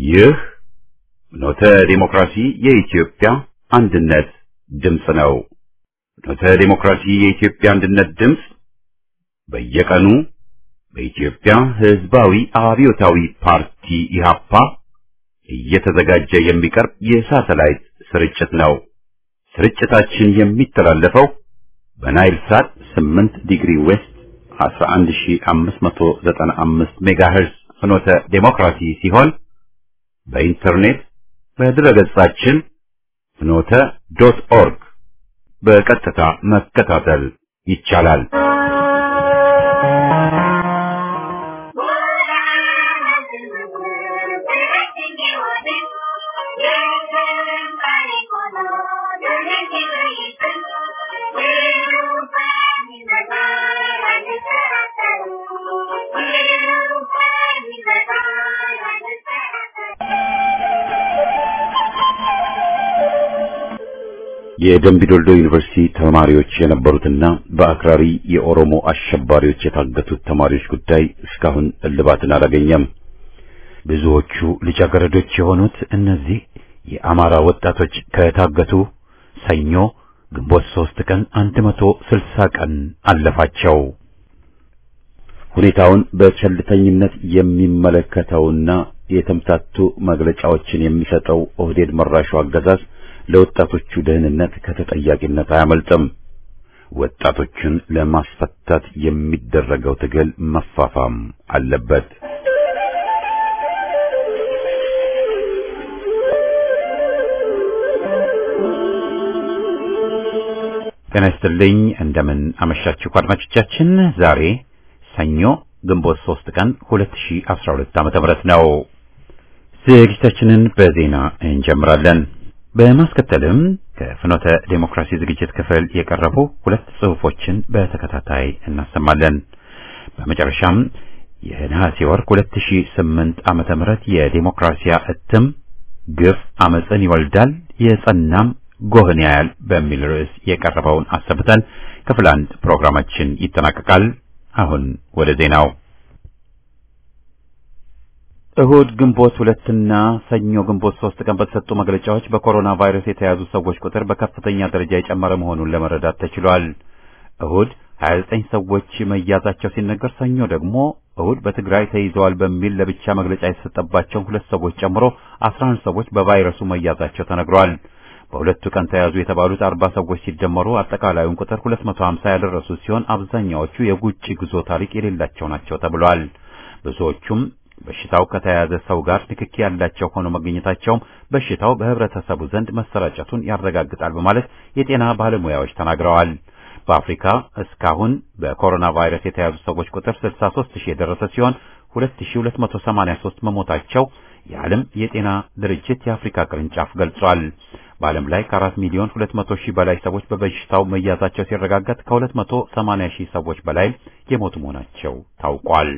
ይህ ኖተ ዲሞክራሲ የኢትዮጵያ አንድነት ድምፅ ነው። ኖተ ዲሞክራሲ የኢትዮጵያ አንድነት ድምፅ በየቀኑ በኢትዮጵያ ሕዝባዊ አብዮታዊ ፓርቲ ኢህአፓ እየተዘጋጀ የሚቀርብ የሳተላይት ስርጭት ነው። ስርጭታችን የሚተላለፈው በናይል ሳት 8 ዲግሪ ዌስት 11595 ሜጋሄርዝ ፍኖተ ዴሞክራሲ ሲሆን በኢንተርኔት በድረገጻችን ፍኖተ ዶት ኦርግ በቀጥታ መከታተል ይቻላል። የደምቢዶልዶ ዩኒቨርሲቲ ተማሪዎች የነበሩትና በአክራሪ የኦሮሞ አሸባሪዎች የታገቱት ተማሪዎች ጉዳይ እስካሁን እልባትን አላገኘም። ብዙዎቹ ልጃገረዶች የሆኑት እነዚህ የአማራ ወጣቶች ከታገቱ ሰኞ ግንቦት ሶስት ቀን 160 ቀን አለፋቸው። ሁኔታውን በቸልተኝነት የሚመለከተውና የተምታቱ መግለጫዎችን የሚሰጠው ኦህዴድ መራሹ አገዛዝ ለወጣቶቹ ደህንነት ከተጠያቂነት አያመልጥም። ወጣቶቹን ለማስፈታት የሚደረገው ትግል መፋፋም አለበት። ጤና ይስጥልኝ። እንደምን አመሻችሁ አድማጮቻችን። ዛሬ ሰኞ ግንቦት 3 ቀን 2012 ዓ.ም ነው። ዝግጅታችንን በዜና እንጀምራለን። በማስከተልም ከፍኖተ ዴሞክራሲ ዝግጅት ክፍል የቀረቡ ሁለት ጽሑፎችን በተከታታይ እናሰማለን። በመጨረሻም የነሐሴ ወር 2008 ዓመተ ምህረት የዴሞክራሲያ እትም ግፍ አመፅን ይወልዳል የጸናም ጎህን ያያል በሚል ርዕስ የቀረበውን አሰብተን ክፍል አንድ ፕሮግራማችን ይጠናቀቃል። አሁን ወደ ዜናው እሁድ ግንቦት ሁለትና ሰኞ ግንቦት ሶስት ቀን በተሰጡ መግለጫዎች በኮሮና ቫይረስ የተያዙ ሰዎች ቁጥር በከፍተኛ ደረጃ የጨመረ መሆኑን ለመረዳት ተችሏል። እሁድ 29 ሰዎች መያዛቸው ሲነገር፣ ሰኞ ደግሞ እሁድ በትግራይ ተይዘዋል በሚል ለብቻ መግለጫ የተሰጠባቸው ሁለት ሰዎች ጨምሮ 11 ሰዎች በቫይረሱ መያዛቸው ተነግሯል። በሁለቱ ቀን ተያዙ የተባሉት 40 ሰዎች ሲደመሩ አጠቃላዩን ቁጥር 250 ያደረሱ ሲሆን አብዛኛዎቹ የውጭ ጉዞ ታሪክ የሌላቸው ናቸው ተብሏል። ብዙዎቹም በሽታው ከተያዘ ሰው ጋር ንክኪ ያላቸው ሆኖ መገኘታቸውም በሽታው በህብረተሰቡ ዘንድ መሰራጨቱን ያረጋግጣል በማለት የጤና ባለሙያዎች ተናግረዋል። በአፍሪካ እስካሁን በኮሮና ቫይረስ የተያዙ ሰዎች ቁጥር 63 ሺህ የደረሰ ሲሆን 2283 መሞታቸው የዓለም የጤና ድርጅት የአፍሪካ ቅርንጫፍ ገልጿል። በዓለም ላይ ከ4 ሚሊዮን 200 ሺህ በላይ ሰዎች በበሽታው መያዛቸው ሲረጋገጥ ከ280 ሺህ ሰዎች በላይ የሞቱ መሆናቸው ታውቋል።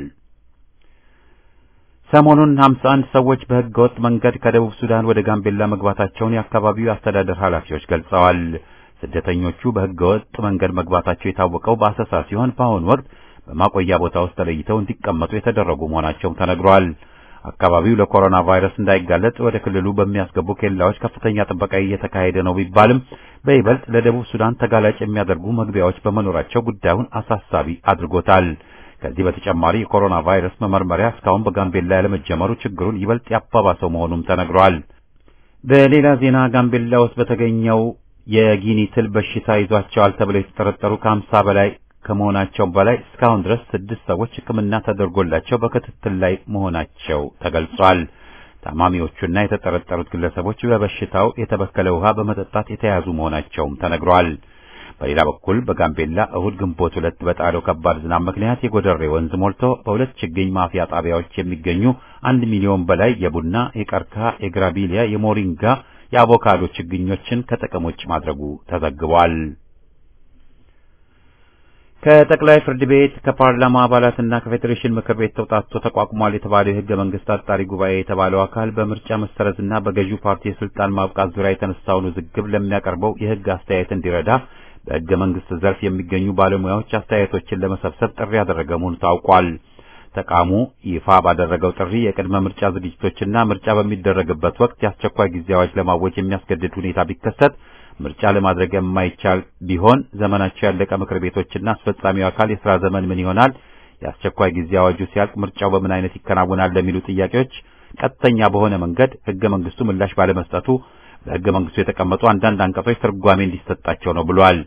ሰሞኑን 51 ሰዎች በህገወጥ መንገድ ከደቡብ ሱዳን ወደ ጋምቤላ መግባታቸውን የአካባቢው አስተዳደር ኃላፊዎች ገልጸዋል። ስደተኞቹ በህገወጥ መንገድ መግባታቸው የታወቀው በአሰሳ ሲሆን በአሁኑ ወቅት በማቆያ ቦታ ውስጥ ተለይተው እንዲቀመጡ የተደረጉ መሆናቸውም ተነግሯል። አካባቢው ለኮሮና ቫይረስ እንዳይጋለጥ ወደ ክልሉ በሚያስገቡ ኬላዎች ከፍተኛ ጥበቃ እየተካሄደ ነው ቢባልም በይበልጥ ለደቡብ ሱዳን ተጋላጭ የሚያደርጉ መግቢያዎች በመኖራቸው ጉዳዩን አሳሳቢ አድርጎታል። ከዚህ በተጨማሪ የኮሮና ቫይረስ መመርመሪያ እስካሁን በጋምቤላ ያለመጀመሩ ችግሩን ይበልጥ ያባባሰው መሆኑም ተነግሯል። በሌላ ዜና ጋምቤላ ውስጥ በተገኘው የጊኒ ትል በሽታ ይዟቸዋል ተብለው የተጠረጠሩ ከሀምሳ በላይ ከመሆናቸው በላይ እስካሁን ድረስ ስድስት ሰዎች ሕክምና ተደርጎላቸው በክትትል ላይ መሆናቸው ተገልጿል። ታማሚዎቹና የተጠረጠሩት ግለሰቦች በበሽታው የተበከለ ውሃ በመጠጣት የተያዙ መሆናቸውም ተነግሯል። በሌላ በኩል በጋምቤላ እሁድ ግንቦት ሁለት በጣለው ከባድ ዝናብ ምክንያት የጎደሬ ወንዝ ሞልቶ በሁለት ችግኝ ማፍያ ጣቢያዎች የሚገኙ አንድ ሚሊዮን በላይ የቡና፣ የቀርከሃ፣ የግራቢሊያ፣ የሞሪንጋ፣ የአቮካዶ ችግኞችን ከጥቅም ውጭ ማድረጉ ተዘግቧል። ከጠቅላይ ፍርድ ቤት ከፓርላማ አባላትና ከፌዴሬሽን ምክር ቤት ተውጣቶ ተቋቁሟል የተባለው የህገ መንግስት አጣሪ ጉባኤ የተባለው አካል በምርጫ መሰረዝና በገዢው ፓርቲ የስልጣን ማብቃት ዙሪያ የተነሳውን ውዝግብ ለሚያቀርበው የህግ አስተያየት እንዲረዳ በህገ መንግስት ዘርፍ የሚገኙ ባለሙያዎች አስተያየቶችን ለመሰብሰብ ጥሪ ያደረገ መሆኑ ታውቋል። ተቋሙ ይፋ ባደረገው ጥሪ የቅድመ ምርጫ ዝግጅቶችና ምርጫ በሚደረግበት ወቅት የአስቸኳይ ጊዜ አዋጅ ለማወጅ የሚያስገድድ ሁኔታ ቢከሰት ምርጫ ለማድረግ የማይቻል ቢሆን ዘመናቸው ያለቀ ምክር ቤቶችና አስፈጻሚው አካል የሥራ ዘመን ምን ይሆናል? የአስቸኳይ ጊዜ አዋጁ ሲያልቅ ምርጫው በምን አይነት ይከናወናል? ለሚሉ ጥያቄዎች ቀጥተኛ በሆነ መንገድ ሕገ መንግስቱ ምላሽ ባለመስጠቱ በሕገ መንግስቱ የተቀመጡ አንዳንድ አንቀጾች ትርጓሜ እንዲሰጣቸው ነው ብሏል።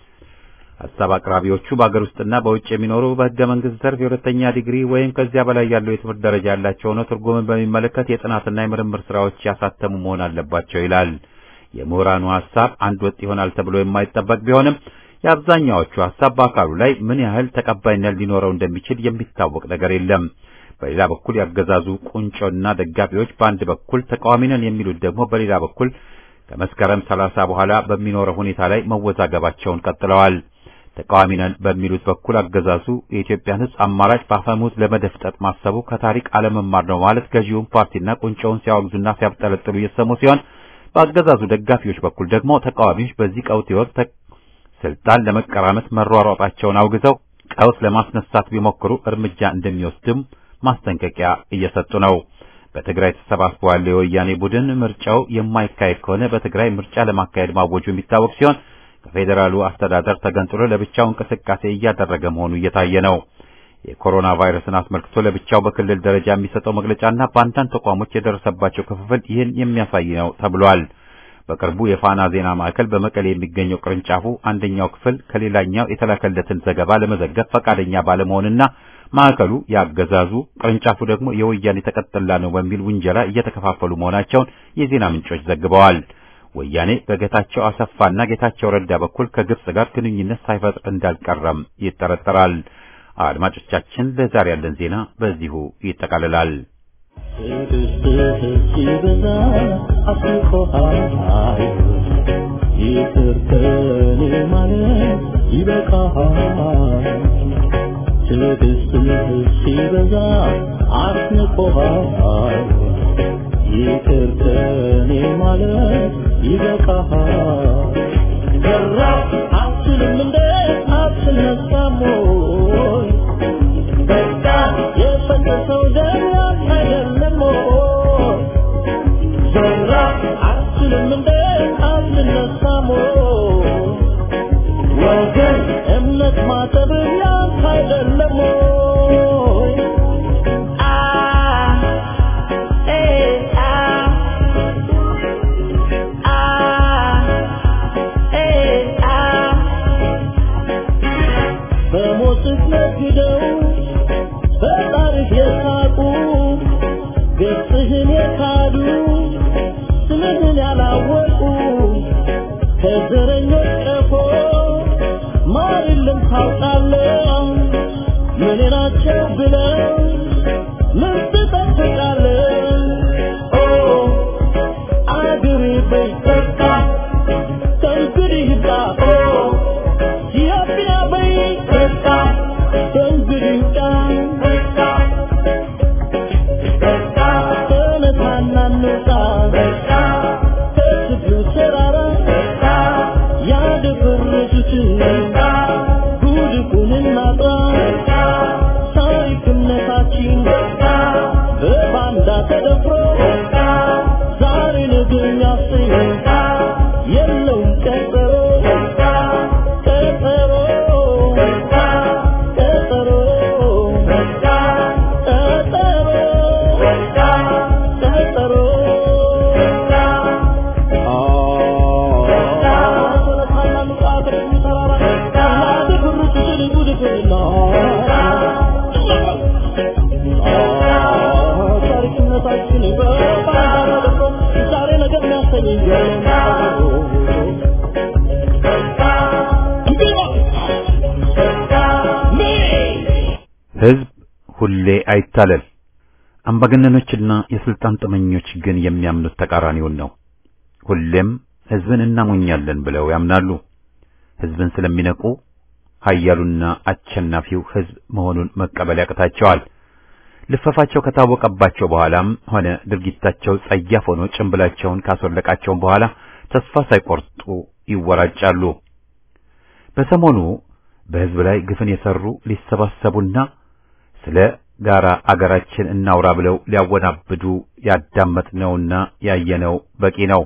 ሀሳብ አቅራቢዎቹ በአገር ውስጥና በውጭ የሚኖሩ በሕገ መንግስት ዘርፍ የሁለተኛ ዲግሪ ወይም ከዚያ በላይ ያለው የትምህርት ደረጃ ያላቸው ሆነው ትርጉምን በሚመለከት የጥናትና የምርምር ስራዎች ያሳተሙ መሆን አለባቸው ይላል። የምሁራኑ ሐሳብ አንድ ወጥ ይሆናል ተብሎ የማይጠበቅ ቢሆንም የአብዛኛዎቹ ሐሳብ በአካሉ ላይ ምን ያህል ተቀባይነት ሊኖረው እንደሚችል የሚታወቅ ነገር የለም። በሌላ በኩል ያገዛዙ ቁንጮና ደጋፊዎች በአንድ በኩል ተቃዋሚ ነን የሚሉት ደግሞ በሌላ በኩል ከመስከረም ሰላሳ በኋላ በሚኖረው ሁኔታ ላይ መወዛገባቸውን ቀጥለዋል። ተቃዋሚ ነን በሚሉት በኩል አገዛዙ የኢትዮጵያን ሕዝብ አማራጭ በአፈሙዝ ለመደፍጠጥ ማሰቡ ከታሪክ አለመማር ነው ማለት ገዢውን ፓርቲና ቁንጮውን ሲያወግዙና ሲያብጠለጥሉ እየሰሙ ሲሆን በአገዛዙ ደጋፊዎች በኩል ደግሞ ተቃዋሚዎች በዚህ ቀውጢ ወቅት ስልጣን ለመቀራመት መሯሯጣቸውን አውግዘው ቀውስ ለማስነሳት ቢሞክሩ እርምጃ እንደሚወስድም ማስጠንቀቂያ እየሰጡ ነው። በትግራይ ተሰባስቦ ያለው የወያኔ ቡድን ምርጫው የማይካሄድ ከሆነ በትግራይ ምርጫ ለማካሄድ ማወጁ የሚታወቅ ሲሆን ከፌዴራሉ አስተዳደር ተገንጥሎ ለብቻው እንቅስቃሴ እያደረገ መሆኑ እየታየ ነው። የኮሮና ቫይረስን አስመልክቶ ለብቻው በክልል ደረጃ የሚሰጠው መግለጫና በአንዳንድ ተቋሞች የደረሰባቸው ክፍፍል ይህን የሚያሳይ ነው ተብሏል። በቅርቡ የፋና ዜና ማዕከል በመቀሌ የሚገኘው ቅርንጫፉ አንደኛው ክፍል ከሌላኛው የተላከለትን ዘገባ ለመዘገብ ፈቃደኛ ባለመሆንና ማዕከሉ ያገዛዙ ቅርንጫፉ ደግሞ የወያኔ ተቀጥላ ነው በሚል ውንጀላ እየተከፋፈሉ መሆናቸውን የዜና ምንጮች ዘግበዋል። ወያኔ በጌታቸው አሰፋና ጌታቸው ረዳ በኩል ከግብጽ ጋር ግንኙነት ሳይፈጥር እንዳልቀረም ይጠረጠራል። አድማጮቻችን፣ ለዛሬ ያለን ዜና በዚሁ ይጠቃልላል። ይቅር ከኔ ማለት ይበቃሃል። ትዕግስትህ ሲበዛ አስንቆሃል። ይቅር ከኔ ማለት ይበቃሃል። ገራ አትልም እንደ አትነሳም ወይ? በቃ የፈሰሰው ደም ያንተ አይደለም ወይ? ዘራ አትልም እንደ አትነሳም ወይ? ወገን እምነት ማጠብ ያንተ አይደለም ወይ? አ ኤ አ አ ኤ አ በሞትህ ነግደው በጣርህ የሳቁ ገጽህን የካዱ ስምህን ያላወቁ ከዘረኞች ቀፎ ማር የለም ታውቃለህ ምን ናቸው ብለው ምን ትጠብቃለህ ኦ አገሬ በይ በቃ ከእንግዲህ ይብቃ ኦ ኢትዮጵያ በይ በቃ ከእንግዲህ ይብቃ በቃ ተነሳና እንውጣ ከትግሉ ተራራ ያደፈረሱትን ጉድፉን እናጥራ ታሪክነታችን በባንዳ ተደፍሮ ዛሬ ነገ የሚያሰኝ የለውም ቀጠሮ ቀጠሮ ቀጠሮ ቀጠሮ ታሪክነታችን በባንዳ ተደፍሮ ዛሬ ነገ የሚያሰኝ ሕዝብ ሁሌ አይታለል። አምባገነኖችና የስልጣን ጥመኞች ግን የሚያምኑት ተቃራኒውን ነው። ሁሌም ሕዝብን እናሞኛለን ብለው ያምናሉ። ሕዝብን ስለሚነቁ ኃያሉና አሸናፊው ሕዝብ መሆኑን መቀበል ያቅታቸዋል። ልፈፋቸው ከታወቀባቸው በኋላም ሆነ ድርጊታቸው ጸያፍ ሆኖ ጭንብላቸውን ካስወለቃቸውም በኋላ ተስፋ ሳይቆርጡ ይወራጫሉ። በሰሞኑ በሕዝብ ላይ ግፍን የሰሩ ሊሰባሰቡና ስለ ጋራ አገራችን እናውራ ብለው ሊያወናብዱ ያዳመጥነውና ያየነው በቂ ነው።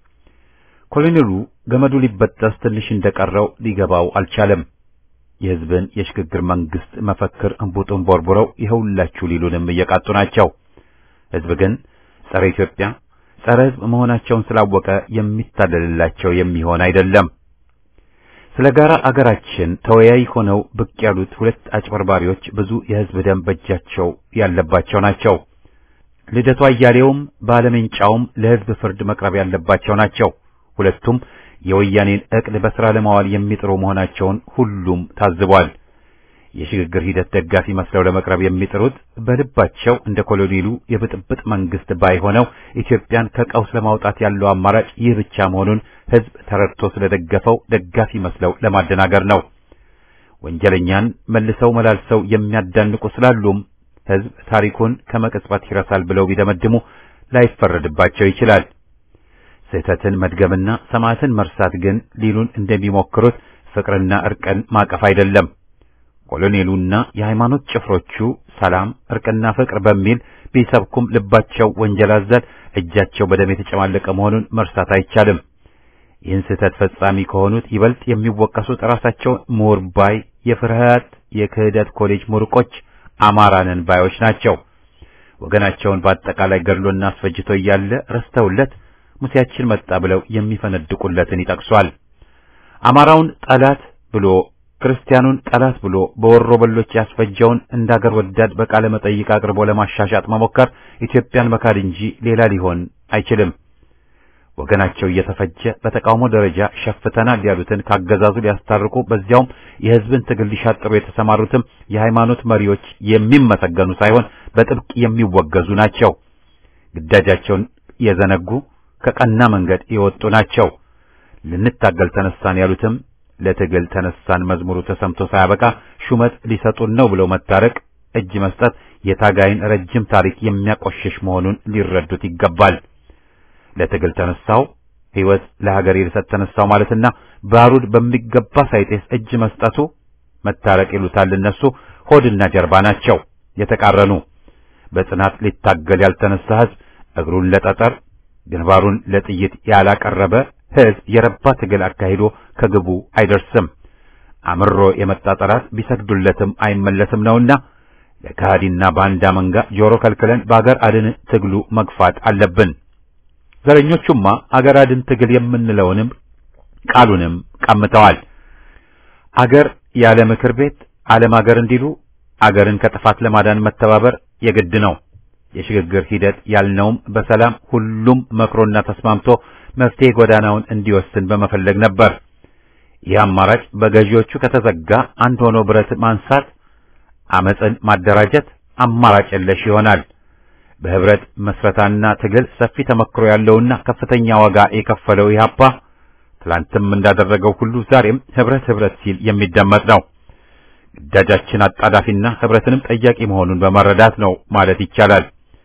ኮሎኔሉ ገመዱ ሊበጠስ ትንሽ እንደቀረው ሊገባው አልቻለም። የሕዝብን የሽግግር መንግስት መፈክር እንቡጡን ቦርቡረው ይኸውላችሁ ሊሉንም እየቃጡ ናቸው። ሕዝብ ግን ጸረ ኢትዮጵያ፣ ጸረ ሕዝብ መሆናቸውን ስላወቀ የሚታለልላቸው የሚሆን አይደለም። ስለ ጋራ አገራችን ተወያይ ሆነው ብቅ ያሉት ሁለት አጭበርባሪዎች ብዙ የሕዝብ ደም በእጃቸው ያለባቸው ናቸው። ልደቱ አያሌውም ባለሜንጫውም ለሕዝብ ፍርድ መቅረብ ያለባቸው ናቸው። ሁለቱም የወያኔን ዕቅድ በሥራ ለማዋል የሚጥሩ መሆናቸውን ሁሉም ታዝቧል። የሽግግር ሂደት ደጋፊ መስለው ለመቅረብ የሚጥሩት በልባቸው እንደ ኮሎኔሉ የብጥብጥ መንግስት ባይሆነው ኢትዮጵያን ከቀውስ ለማውጣት ያለው አማራጭ ይህ ብቻ መሆኑን ሕዝብ ተረድቶ ስለደገፈው ደጋፊ መስለው ለማደናገር ነው። ወንጀለኛን መልሰው መላልሰው የሚያዳንቁ ስላሉም ሕዝብ ታሪኩን ከመቅጽበት ይረሳል ብለው ቢደመድሙ ላይፈረድባቸው ይችላል። ስህተትን መድገምና ሰማዕትን መርሳት ግን ሊሉን እንደሚሞክሩት ፍቅርና እርቅን ማቀፍ አይደለም። ኮሎኔሉና የሃይማኖት ጭፍሮቹ ሰላም፣ እርቅና ፍቅር በሚል ቢሰብኩም ልባቸው ወንጀል አዘል፣ እጃቸው በደም የተጨማለቀ መሆኑን መርሳት አይቻልም። ይህን ስህተት ፈጻሚ ከሆኑት ይበልጥ የሚወቀሱት ራሳቸው ምሁር ባይ የፍርሃት የክህደት ኮሌጅ ሙርቆች አማራንን ባዮች ናቸው። ወገናቸውን በአጠቃላይ ገድሎና አስፈጅቶ እያለ ረስተውለት ሙሴያችን መጣ ብለው የሚፈነድቁለትን ይጠቅሷል። አማራውን ጠላት ብሎ ክርስቲያኑን ጠላት ብሎ በወሮ በሎች ያስፈጀውን እንዳገር ወዳድ በቃለ መጠይቅ አቅርቦ ለማሻሻጥ መሞከር ኢትዮጵያን መካድ እንጂ ሌላ ሊሆን አይችልም። ወገናቸው እየተፈጀ በተቃውሞ ደረጃ ሸፍተናል ያሉትን ካገዛዙ ሊያስታርቁ በዚያውም የሕዝብን ትግል ሊሻጥሩ የተሰማሩትም የሃይማኖት መሪዎች የሚመሰገኑ ሳይሆን በጥብቅ የሚወገዙ ናቸው። ግዳጃቸውን የዘነጉ ከቀና መንገድ የወጡ ናቸው። ልንታገል ተነሳን ያሉትም ለትግል ተነሳን መዝሙሩ ተሰምቶ ሳያበቃ ሹመት ሊሰጡን ነው ብለው መታረቅ፣ እጅ መስጠት የታጋይን ረጅም ታሪክ የሚያቆሽሽ መሆኑን ሊረዱት ይገባል። ለትግል ተነሳው ሕይወት ለሀገር ልሰጥ ተነሳው ማለትና ባሩድ በሚገባ ሳይጤስ እጅ መስጠቱ መታረቅ ይሉታል እነሱ። ሆድና ጀርባ ናቸው የተቃረኑ። በጽናት ሊታገል ያልተነሳ ሕዝብ እግሩን ለጠጠር ግንባሩን ለጥይት ያላቀረበ ሕዝብ የረባ ትግል አካሂዶ ከግቡ አይደርስም። አምሮ የመጣ ጠላት ቢሰግዱለትም አይመለስም ነውና ለካሃዲና ባንዳ መንጋ ጆሮ ከልክለን በአገር አድን ትግሉ መግፋት አለብን። ዘረኞቹማ አገር አድን ትግል የምንለውንም ቃሉንም ቀምተዋል። አገር ያለ ምክር ቤት ዓለም አገር እንዲሉ አገርን ከጥፋት ለማዳን መተባበር የግድ ነው። የሽግግር ሂደት ያልነውም በሰላም ሁሉም መክሮና ተስማምቶ መፍትሄ ጎዳናውን እንዲወስን በመፈለግ ነበር። ይህ አማራጭ በገዢዎቹ ከተዘጋ አንድ ሆኖ ብረት ማንሳት፣ አመፅን ማደራጀት አማራጭ የለሽ ይሆናል። በህብረት መስረታና ትግል ሰፊ ተመክሮ ያለውና ከፍተኛ ዋጋ የከፈለው ኢህአፓ ትላንትም እንዳደረገው ሁሉ ዛሬም ህብረት ህብረት ሲል የሚደመጥ ነው። ግዳጃችን አጣዳፊና ህብረትንም ጠያቂ መሆኑን በመረዳት ነው ማለት ይቻላል።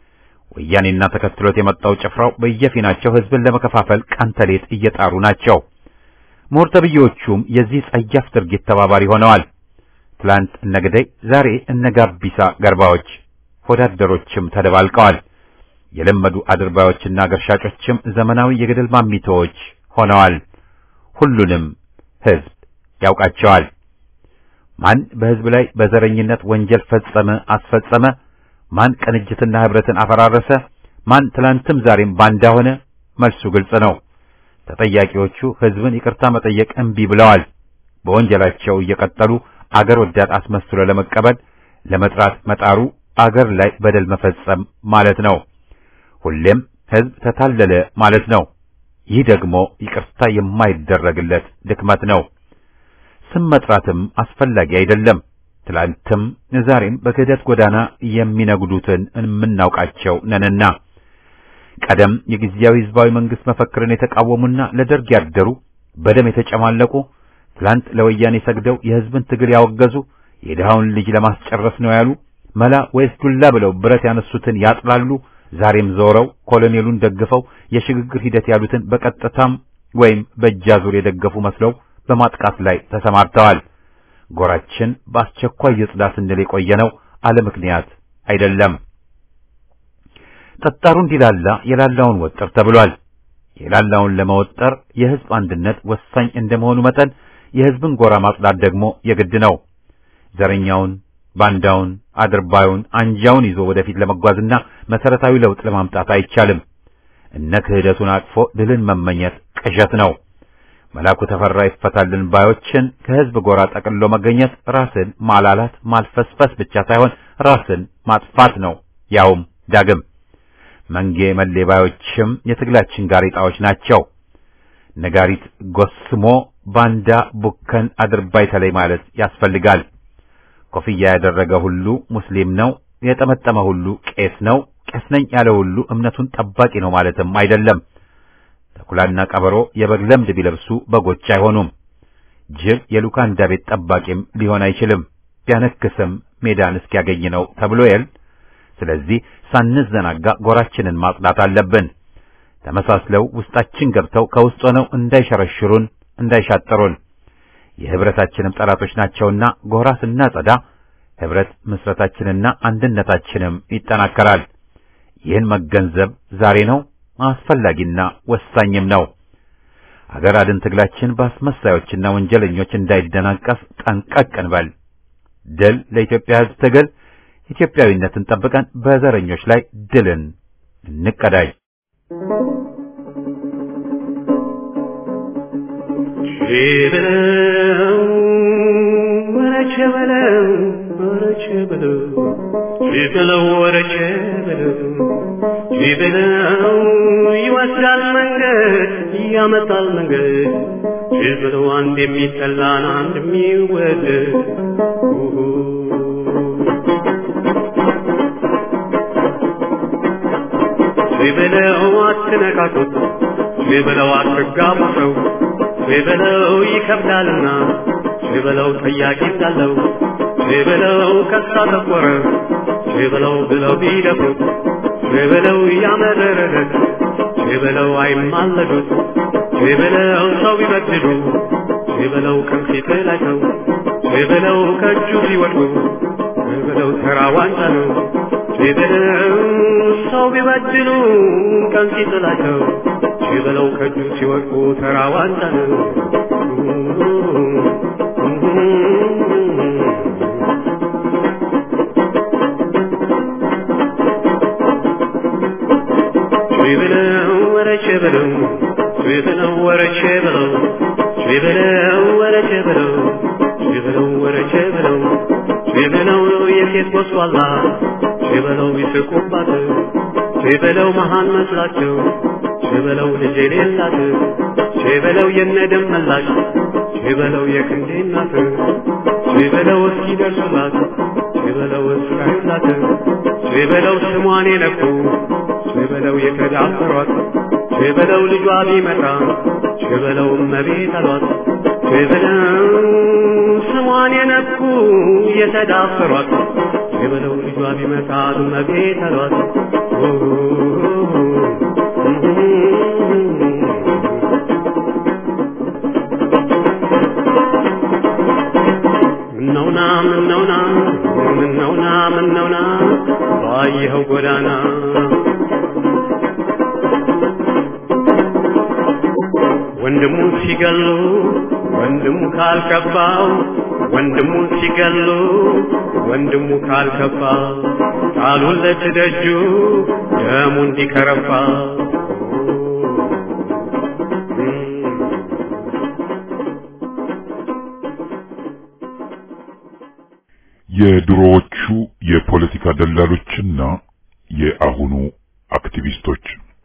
ወያኔና ተከትሎት የመጣው ጭፍራው በየፊናቸው ህዝብን ለመከፋፈል ቀን ተሌት እየጣሩ ናቸው። ምሁር ተብዬዎቹም የዚህ ጸያፍ ድርጊት ተባባሪ ሆነዋል። ትላንት እነ ግደይ፣ ዛሬ እነ ጋቢሳ ገርባዎች ወዳደሮችም ተደባልቀዋል። የለመዱ አድርባዮችና ገርሻጮችም ዘመናዊ የገደል ማሚቶዎች ሆነዋል። ሁሉንም ህዝብ ያውቃቸዋል። ማን በህዝብ ላይ በዘረኝነት ወንጀል ፈጸመ አስፈጸመ? ማን ቅንጅትና ህብረትን አፈራረሰ? ማን ትላንትም ዛሬም ባንዳ ሆነ? መልሱ ግልጽ ነው። ተጠያቂዎቹ ህዝብን ይቅርታ መጠየቅ እምቢ ብለዋል። በወንጀላቸው እየቀጠሉ አገር ወዳድ አስመስሎ ለመቀበል ለመጥራት መጣሩ አገር ላይ በደል መፈጸም ማለት ነው። ሁሌም ህዝብ ተታለለ ማለት ነው። ይህ ደግሞ ይቅርታ የማይደረግለት ድክመት ነው። ስም መጥራትም አስፈላጊ አይደለም። ትላንትም ዛሬም በክህደት ጎዳና የሚነጉዱትን የምናውቃቸው ነንና ቀደም የጊዜያዊ ህዝባዊ መንግስት መፈክርን የተቃወሙና ለደርግ ያደሩ በደም የተጨማለቁ ትላንት ለወያኔ ሰግደው የህዝብን ትግል ያወገዙ የድሃውን ልጅ ለማስጨረስ ነው ያሉ መላ ወይስ ዱላ ብለው ብረት ያነሱትን ያጥላሉ። ዛሬም ዞረው ኮሎኔሉን ደግፈው የሽግግር ሂደት ያሉትን በቀጥታም ወይም በእጃዙር የደገፉ መስለው በማጥቃት ላይ ተሰማርተዋል። ጎራችን በአስቸኳይ ይጽዳ ስንል የቆየነው አለ ምክንያት አይደለም። ጠጣሩ እንዲላላ የላላውን ወጥር ተብሏል። የላላውን ለመወጠር የህዝብ አንድነት ወሳኝ እንደመሆኑ መጠን የህዝብን ጎራ ማጽዳት ደግሞ የግድ ነው። ዘረኛውን፣ ባንዳውን፣ አድርባዩን፣ አንጃውን ይዞ ወደፊት ለመጓዝና መሰረታዊ ለውጥ ለማምጣት አይቻልም። እነ ክህደቱን አቅፎ ድልን መመኘት ቅዠት ነው። መላኩ ተፈራ ይፈታልን ባዮችን ከህዝብ ጎራ ጠቅልሎ መገኘት ራስን ማላላት ማልፈስፈስ ብቻ ሳይሆን ራስን ማጥፋት ነው። ያውም ዳግም መንጌ መሌ ባዮችም የትግላችን ጋሬጣዎች ናቸው። ነጋሪት ጎስሞ ባንዳ ቡከን አድርባይ ተለይ ማለት ያስፈልጋል። ኮፍያ ያደረገ ሁሉ ሙስሊም ነው፣ የጠመጠመ ሁሉ ቄስ ነው፣ ቄስ ነኝ ያለ ሁሉ እምነቱን ጠባቂ ነው ማለትም አይደለም። ተኩላና ቀበሮ የበግ ለምድ ቢለብሱ በጎች አይሆኑም። ጅብ የሉካንዳ ቤት ጠባቂም ሊሆን አይችልም። ቢያነክስም ሜዳን እስኪያገኝ ነው ተብሎ የል። ስለዚህ ሳንዘናጋ ጎራችንን ማጽዳት አለብን። ተመሳስለው ውስጣችን ገብተው ከውስጥ ሆነው እንዳይሸረሽሩን፣ እንዳይሻጠሩን የህብረታችንም ጠላቶች ናቸውና ጎራ ስናጸዳ ህብረት ምስረታችንና አንድነታችንም ይጠናከራል። ይህን መገንዘብ ዛሬ ነው አስፈላጊና ወሳኝም ነው። አገር አድን ትግላችን በአስመሳዮችና ወንጀለኞች እንዳይደናቀፍ ጠንቀቅ እንበል። ድል ለኢትዮጵያ ሕዝብ ትግል። ኢትዮጵያዊነትን ጠብቀን በዘረኞች ላይ ድልን እንቀዳጅ። ቼበለው ወረቼ በለው ወረቼ በለው ቼበለው ወረቼ በለው ቼበለው ይወስዳል መንገድ ያመጣል መንገድ ቼበለው አንድ የሚጠላን አንድ የሚወደድ ቼበለው አትነካኩት ቼበለው አትጋቡ ሰው ቼበለው ይከብዳልና ቼበለው ጠያቂ እንዳለው ቼበለው ከሳ ተቆረ ቼበለው ብለው ቢደፉት ቼበለው ያመረረለት ቼበለው አይማለዱት ቼበለው ሰው ቢበድሉ ቼበለው ቀን ሲጥላቸው ቼበለው ከእጁ ሲወድቁ ቼበለው ተራ ዋንጫ ነው ቼበለው ሰው ቢበድሉ ቀን ሲጥላቸው ቼበለው ከእጁ ሲወድቁ ተራ ዋንጫ ነው። ቼበለው ወረ ቼበለው ቼበለው ወረ ቼበለው ቼበለው ወረ ቼበለው ቼበለው ወረ ቼበለው ቼበለው የሴት ጎስቋላ ቼበለው ይስቁባት ቼበለው መሃን መስላቸው ቼበለው ልጅ የሌላት ቼበለው የነደም መላሽ ቼበለው የክንዴ እናት ቼበለው እስኪደርሱላት ቼበለው እስራዩላት ቼበለው ስሟን የነኩ ቼበለው የተዳፈሯት ቼበለው ልጇ ቢመጣ ቼበለው እመቤት አሏት ቼበለው ስሟን የነኩ የተዳፈሯት ቼበለው ልጇ ቢመጣ እመቤት አሏት ምነውና ምነውና ምነውና ምነውና ባየኸው ጎዳና ወንድሙ ሲገሉ ወንድሙ ካልከባው ወንድሙ ሲገሉ ወንድሙ ካልከባ ጣሉለት ደጁ ደሙ እንዲከረባ የድሮዎቹ የፖለቲካ ደላሎችና የአሁኑ አክቲቪስቶች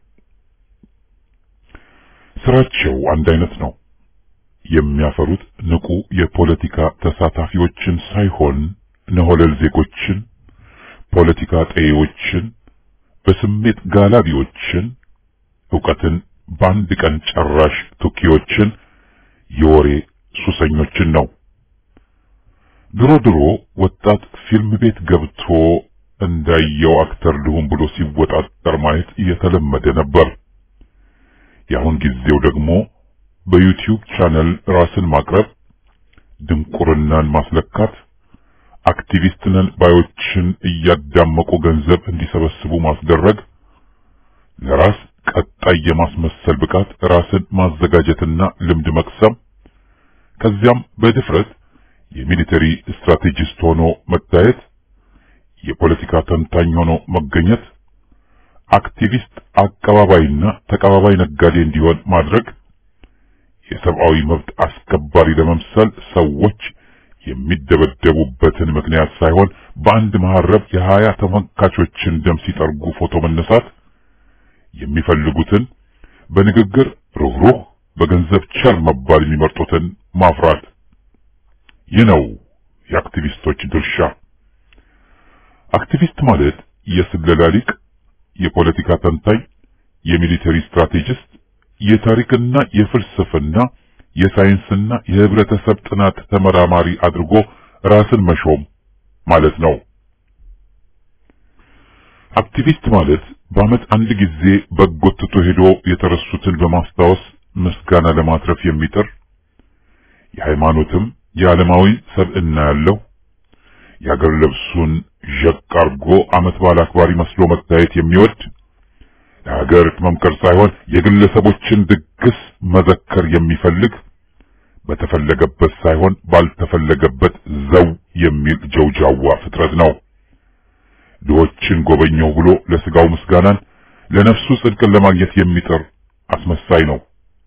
ስራቸው አንድ አይነት ነው። የሚያፈሩት ንቁ የፖለቲካ ተሳታፊዎችን ሳይሆን ነሆለል ዜጎችን፣ ፖለቲካ ጠዬዎችን፣ በስሜት ጋላቢዎችን፣ ዕውቀትን በአንድ ቀን ጨራሽ ቱኪዎችን፣ የወሬ ሱሰኞችን ነው። ድሮ ድሮ ወጣት ፊልም ቤት ገብቶ እንዳየው አክተር ልሁን ብሎ ሲወጣጠር ማየት እየተለመደ ነበር። የአሁን ጊዜው ደግሞ በዩቲዩብ ቻነል ራስን ማቅረብ፣ ድንቁርናን ማስለካት፣ አክቲቪስት ነን ባዮችን እያዳመቁ ገንዘብ እንዲሰበስቡ ማስደረግ፣ ለራስ ቀጣይ የማስመሰል ብቃት ራስን ማዘጋጀትና ልምድ መቅሰም፣ ከዚያም በድፍረት የሚሊተሪ ስትራቴጂስት ሆኖ መታየት፣ የፖለቲካ ተንታኝ ሆኖ መገኘት፣ አክቲቪስት አቀባባይና ተቀባባይ ነጋዴ እንዲሆን ማድረግ፣ የሰብአዊ መብት አስከባሪ ለመምሰል ሰዎች የሚደበደቡበትን ምክንያት ሳይሆን በአንድ መሐረብ የሀያ ተመልካቾችን ደም ሲጠርጉ ፎቶ መነሳት፣ የሚፈልጉትን በንግግር ሩህሩህ በገንዘብ ቸር መባል የሚመርጡትን ማፍራት። ይህ ነው የአክቲቪስቶች ድርሻ። አክቲቪስት ማለት የስለላ ሊቅ፣ የፖለቲካ ተንታኝ፣ የሚሊተሪ ስትራቴጂስት፣ የታሪክና የፍልስፍና የሳይንስና የህብረተሰብ ጥናት ተመራማሪ አድርጎ ራስን መሾም ማለት ነው። አክቲቪስት ማለት በዓመት አንድ ጊዜ በጎ ትቶ ሄዶ የተረሱትን በማስታወስ ምስጋና ለማትረፍ የሚጥር የሃይማኖትም የዓለማዊ ሰብዕና ያለው የአገር ልብሱን ዠቅ አርጎ ዓመት በዓል አክባሪ መስሎ መታየት የሚወድ ለሀገር መምከር ሳይሆን የግለሰቦችን ድግስ መዘከር የሚፈልግ በተፈለገበት ሳይሆን ባልተፈለገበት ዘው የሚል ጀውጃዋ ፍጥረት ነው። ድሆችን ጎበኘው ብሎ ለስጋው ምስጋናን ለነፍሱ ጽድቅን ለማግኘት የሚጥር አስመሳይ ነው።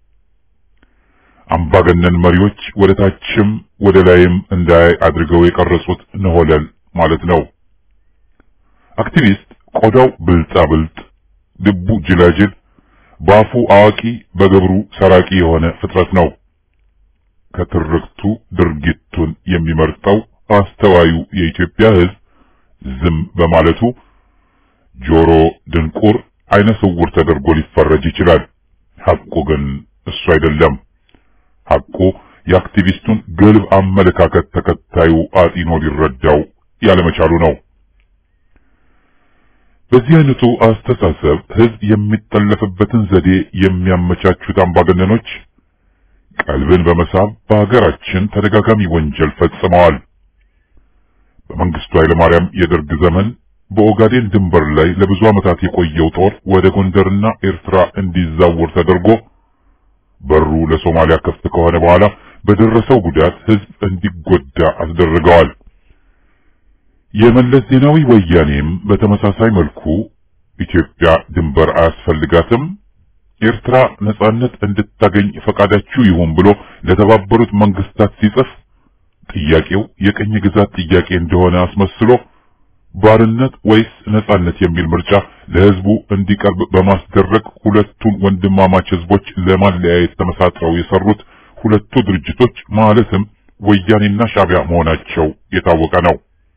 አምባገነን መሪዎች ወደ ታችም ወደ ላይም እንዳያይ አድርገው የቀረጹት ነሆለል ማለት ነው። አክቲቪስት ቆዳው ብልጣ ብልጥ፣ ልቡ ጅላጅል፣ በአፉ አዋቂ፣ በግብሩ ሰራቂ የሆነ ፍጥረት ነው። ከትርክቱ ድርጊቱን የሚመርጠው አስተዋዩ የኢትዮጵያ ሕዝብ ዝም በማለቱ ጆሮ ድንቁር፣ አይነ ስውር ተደርጎ ሊፈረጅ ይችላል። ሐቁ ግን እሱ አይደለም። ሐቁ የአክቲቪስቱን ግልብ አመለካከት ተከታዩ አጢኖ ሊረዳው ያለመቻሉ ነው። በዚህ አይነቱ አስተሳሰብ ሕዝብ የሚጠለፍበትን ዘዴ የሚያመቻቹት አምባገነኖች ቀልብን በመሳብ በሀገራችን ተደጋጋሚ ወንጀል ፈጽመዋል። በመንግስቱ ኃይለማርያም የደርግ ዘመን በኦጋዴን ድንበር ላይ ለብዙ ዓመታት የቆየው ጦር ወደ ጎንደርና ኤርትራ እንዲዛወር ተደርጎ በሩ ለሶማሊያ ክፍት ከሆነ በኋላ በደረሰው ጉዳት ህዝብ እንዲጎዳ አስደርገዋል። የመለስ ዜናዊ ወያኔም በተመሳሳይ መልኩ ኢትዮጵያ ድንበር አያስፈልጋትም፣ ኤርትራ ነጻነት እንድታገኝ ፈቃዳችሁ ይሁን ብሎ ለተባበሩት መንግስታት ሲጽፍ ጥያቄው የቅኝ ግዛት ጥያቄ እንደሆነ አስመስሎ ባርነት ወይስ ነጻነት የሚል ምርጫ ለህዝቡ እንዲቀርብ በማስደረግ ሁለቱን ወንድማማች ህዝቦች ለማለያየት ተመሳጥረው የሰሩት ሁለቱ ድርጅቶች ማለትም ወያኔና ሻዕቢያ መሆናቸው የታወቀ ነው።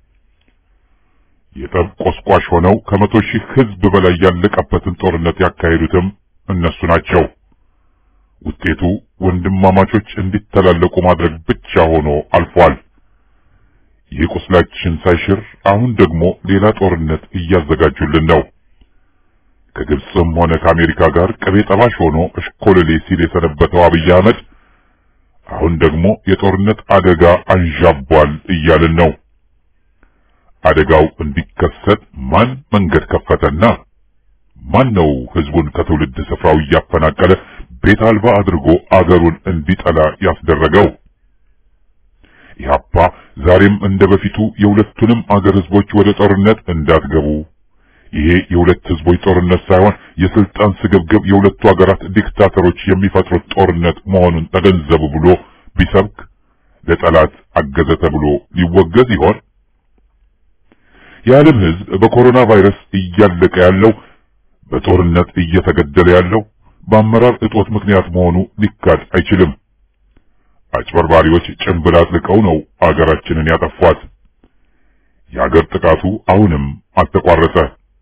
የጠብ ቆስቋሽ ሆነው ከመቶ ሺህ ህዝብ በላይ ያለቀበትን ጦርነት ያካሄዱትም እነሱ ናቸው። ውጤቱ ወንድማማቾች እንዲተላለቁ ማድረግ ብቻ ሆኖ አልፏል። ይህ ቁስላችን ሳይሽር አሁን ደግሞ ሌላ ጦርነት እያዘጋጁልን ነው። ከግብፅም ሆነ ከአሜሪካ ጋር ቅቤ ጠባሽ ሆኖ እሽኮለሌ ሲል የሰነበተው አብይ አህመድ አሁን ደግሞ የጦርነት አደጋ አንዣቧል እያልን ነው። አደጋው እንዲከሰት ማን መንገድ ከፈተና? ማን ነው ህዝቡን ከትውልድ ስፍራው እያፈናቀለ ቤት አልባ አድርጎ አገሩን እንዲጠላ ያስደረገው? ኢህአፓ ዛሬም እንደ በፊቱ የሁለቱንም አገር ህዝቦች ወደ ጦርነት እንዳትገቡ፣ ይሄ የሁለት ህዝቦች ጦርነት ሳይሆን የስልጣን ስግብግብ የሁለቱ አገራት ዲክታተሮች የሚፈጥሩት ጦርነት መሆኑን ተገንዘቡ ብሎ ቢሰብክ ለጠላት አገዘ ተብሎ ሊወገዝ ይሆን? የዓለም ህዝብ በኮሮና ቫይረስ እያለቀ ያለው በጦርነት እየተገደለ ያለው በአመራር እጦት ምክንያት መሆኑ ሊካድ አይችልም። አጭበርባሪዎች ጭንብል አጥልቀው ነው አገራችንን ያጠፏት። የአገር ጥቃቱ አሁንም አልተቋረጠ።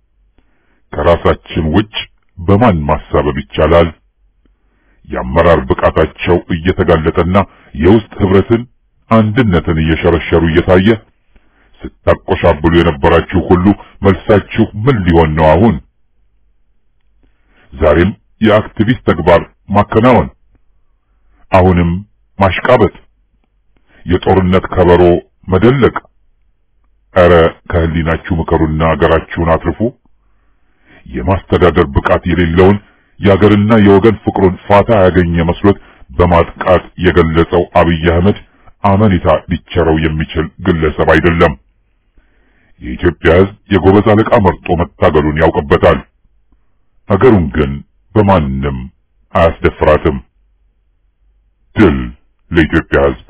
ከራሳችን ውጭ በማን ማሳበብ ይቻላል? የአመራር ብቃታቸው እየተጋለጠና የውስጥ ህብረትን፣ አንድነትን እየሸረሸሩ እየታየ ስታቆሻብሉ የነበራችሁ ሁሉ መልሳችሁ ምን ሊሆን ነው አሁን? ዛሬም የአክቲቪስት ተግባር ማከናወን፣ አሁንም ማሽቃበጥ፣ የጦርነት ከበሮ መደለቅ፣ ኧረ ከህሊናችሁ ምከሩና አገራችሁን አትርፉ። የማስተዳደር ብቃት የሌለውን የአገርና የወገን ፍቅሩን ፋታ ያገኘ መስሎት በማጥቃት የገለጸው አብይ አህመድ አመኔታ ሊቸረው የሚችል ግለሰብ አይደለም። የኢትዮጵያ ሕዝብ የጎበዝ አለቃ መርጦ መታገሉን ያውቅበታል። አገሩን ግን በማንም አያስደፍራትም። ድል ለኢትዮጵያ ሕዝብ።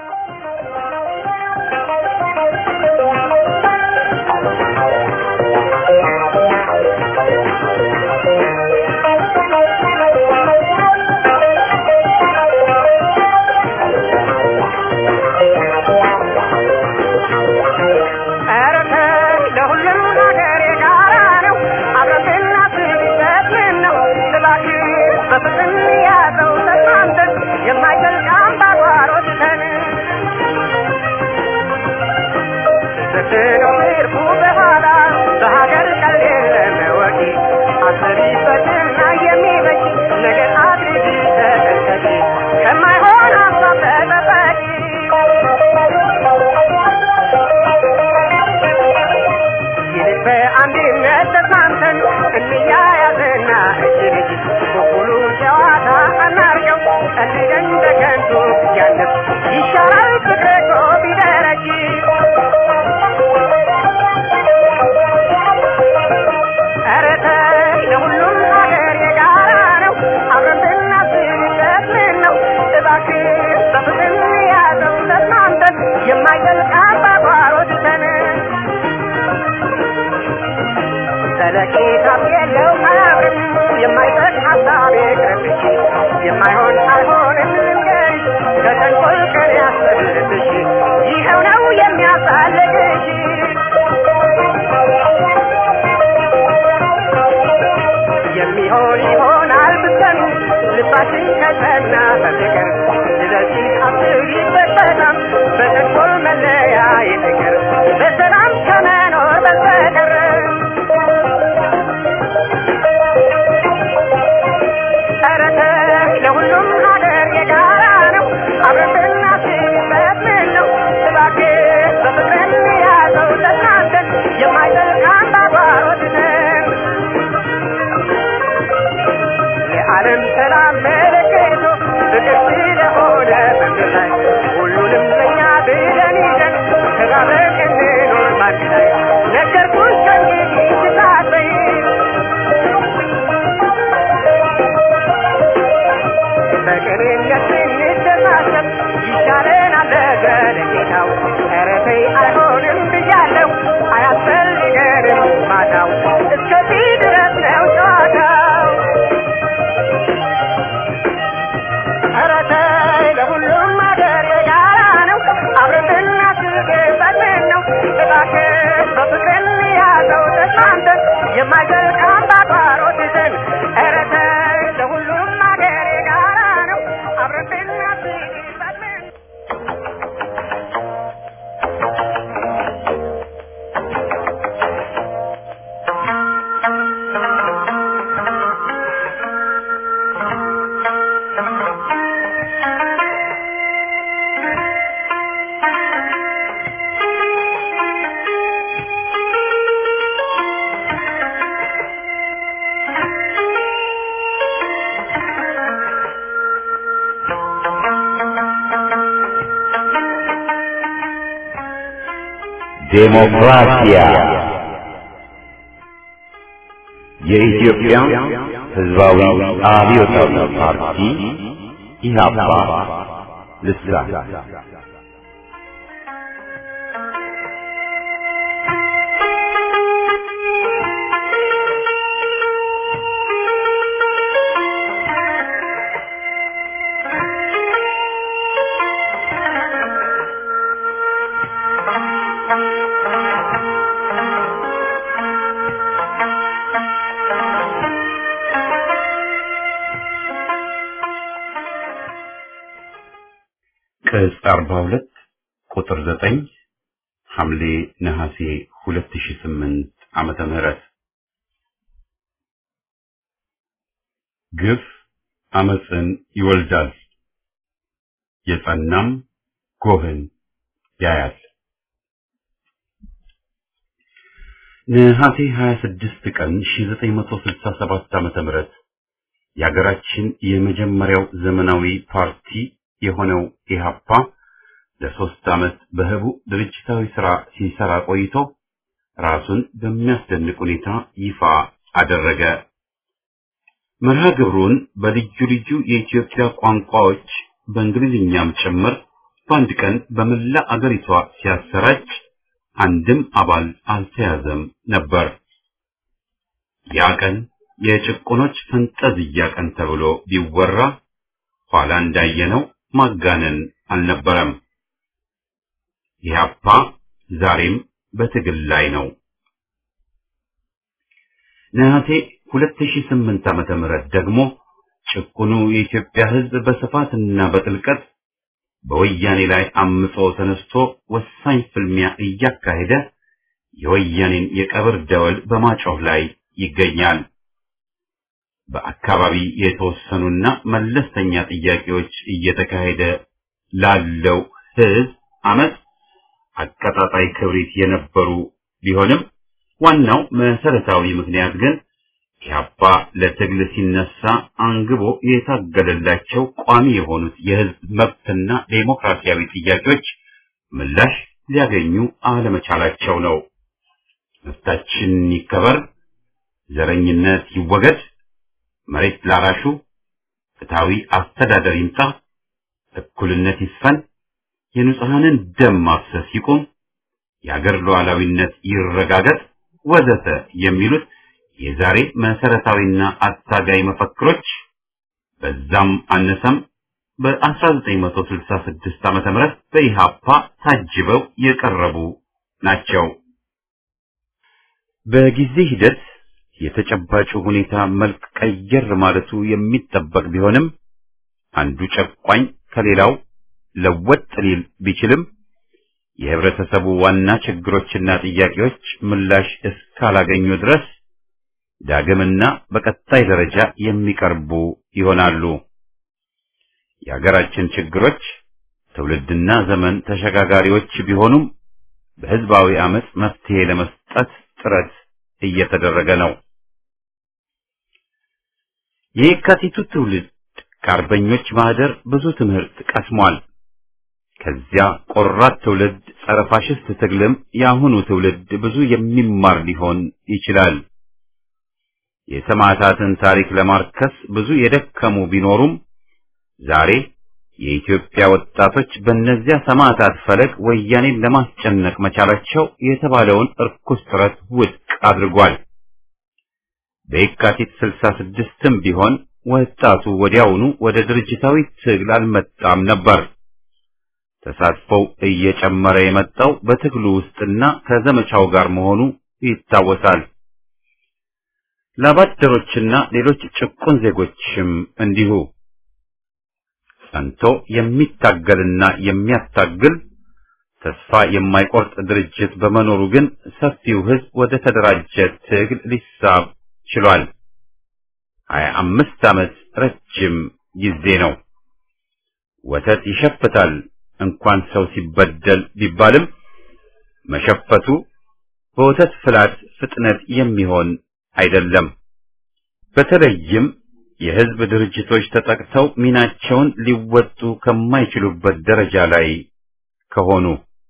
ዴሞክራሲያ የኢትዮጵያ ሕዝባዊ አብዮታዊ ፓርቲ ኢህአፓ ልሳን ቅጽ 42 ቁጥር 9 ሐምሌ ነሐሴ 2008 ዓመተ ምህረት ግፍ አመፅን ይወልዳል፣ የጸናም ጎህን ያያል። ነሐሴ 26 ቀን 1967 ዓመተ ምህረት የሀገራችን የመጀመሪያው ዘመናዊ ፓርቲ የሆነው ኢህአፓ ለሶስት ዓመት በህቡ ድርጅታዊ ሥራ ሲሰራ ቆይቶ ራሱን በሚያስደንቅ ሁኔታ ይፋ አደረገ። መርሃ ግብሩን በልዩ ልዩ የኢትዮጵያ ቋንቋዎች በእንግሊዝኛም ጭምር በአንድ ቀን በመላ አገሪቷ ሲያሰራጭ አንድም አባል አልተያዘም ነበር። ያ ቀን የጭቁኖች ፈንጠዝያ ቀን ተብሎ ቢወራ ኋላ እንዳየነው ማጋነን አልነበረም። ኢህአፓ ዛሬም በትግል ላይ ነው። ነሐሴ 2008 ዓመተ ምህረት ደግሞ ጭቁኑ የኢትዮጵያ ሕዝብ በስፋትና በጥልቀት በወያኔ ላይ አምጾ ተነስቶ ወሳኝ ፍልሚያ እያካሄደ የወያኔን የቀብር ደወል በማጮህ ላይ ይገኛል። በአካባቢ የተወሰኑና መለስተኛ ጥያቄዎች እየተካሄደ ላለው ሕዝብ አመት አቀጣጣይ ክብሪት የነበሩ ቢሆንም ዋናው መሰረታዊ ምክንያት ግን ኢህአፓ ለትግል ሲነሳ አንግቦ የታገለላቸው ቋሚ የሆኑት የህዝብ መብትና ዴሞክራሲያዊ ጥያቄዎች ምላሽ ሊያገኙ አለመቻላቸው ነው። መብታችን ይከበር፣ ዘረኝነት ይወገድ፣ መሬት ላራሹ ፍትሃዊ አስተዳደር ይምጣ፣ እኩልነት ይስፈን፣ የንጹሐንን ደም ማፍሰስ ይቁም፣ የአገር ሉዓላዊነት ይረጋገጥ ወዘተ የሚሉት የዛሬ መሰረታዊና አታጋይ መፈክሮች በዛም አነሰም በ1966 ዓመተ ምህረት በኢሃፓ ታጅበው የቀረቡ ናቸው። በጊዜ ሂደት የተጨባጩ ሁኔታ መልክ ቀየር ማለቱ የሚጠበቅ ቢሆንም አንዱ ጨቋኝ ከሌላው ለወጥ ሊል ቢችልም የህብረተሰቡ ዋና ችግሮችና ጥያቄዎች ምላሽ እስካላገኙ ድረስ ዳግምና በቀጣይ ደረጃ የሚቀርቡ ይሆናሉ። የሀገራችን ችግሮች ትውልድና ዘመን ተሸጋጋሪዎች ቢሆኑም በህዝባዊ አመጽ መፍትሄ ለመስጠት ጥረት እየተደረገ ነው። የየካቲቱ ትውልድ ከአርበኞች ማህደር ብዙ ትምህርት ቀስሟል። ከዚያ ቆራጥ ትውልድ ጸረ ፋሽስት ትግልም የአሁኑ ትውልድ ብዙ የሚማር ሊሆን ይችላል። የሰማዕታትን ታሪክ ለማርከስ ብዙ የደከሙ ቢኖሩም ዛሬ የኢትዮጵያ ወጣቶች በእነዚያ ሰማዕታት ፈለግ ወያኔን ለማስጨነቅ መቻላቸው የተባለውን እርኩስ ጥረት ውድቅ አድርጓል። በየካቲት ስልሳ ስድስትም ቢሆን ወጣቱ ወዲያውኑ ወደ ድርጅታዊ ትግል አልመጣም ነበር። ተሳትፎው እየጨመረ የመጣው በትግሉ ውስጥና ከዘመቻው ጋር መሆኑ ይታወሳል። ላባደሮችና ሌሎች ጭቁን ዜጎችም እንዲሁ ጸንቶ የሚታገልና የሚያታግል ተስፋ የማይቆርጥ ድርጅት በመኖሩ ግን ሰፊው ሕዝብ ወደ ተደራጀ ትግል ሊሳብ ችሏል። ሀያ አምስት ዓመት ረጅም ጊዜ ነው። ወተት ይሸፍታል እንኳን ሰው ሲበደል ቢባልም መሸፈቱ በወተት ፍላት ፍጥነት የሚሆን አይደለም። በተለይም የህዝብ ድርጅቶች ተጠቅተው ሚናቸውን ሊወጡ ከማይችሉበት ደረጃ ላይ ከሆኑ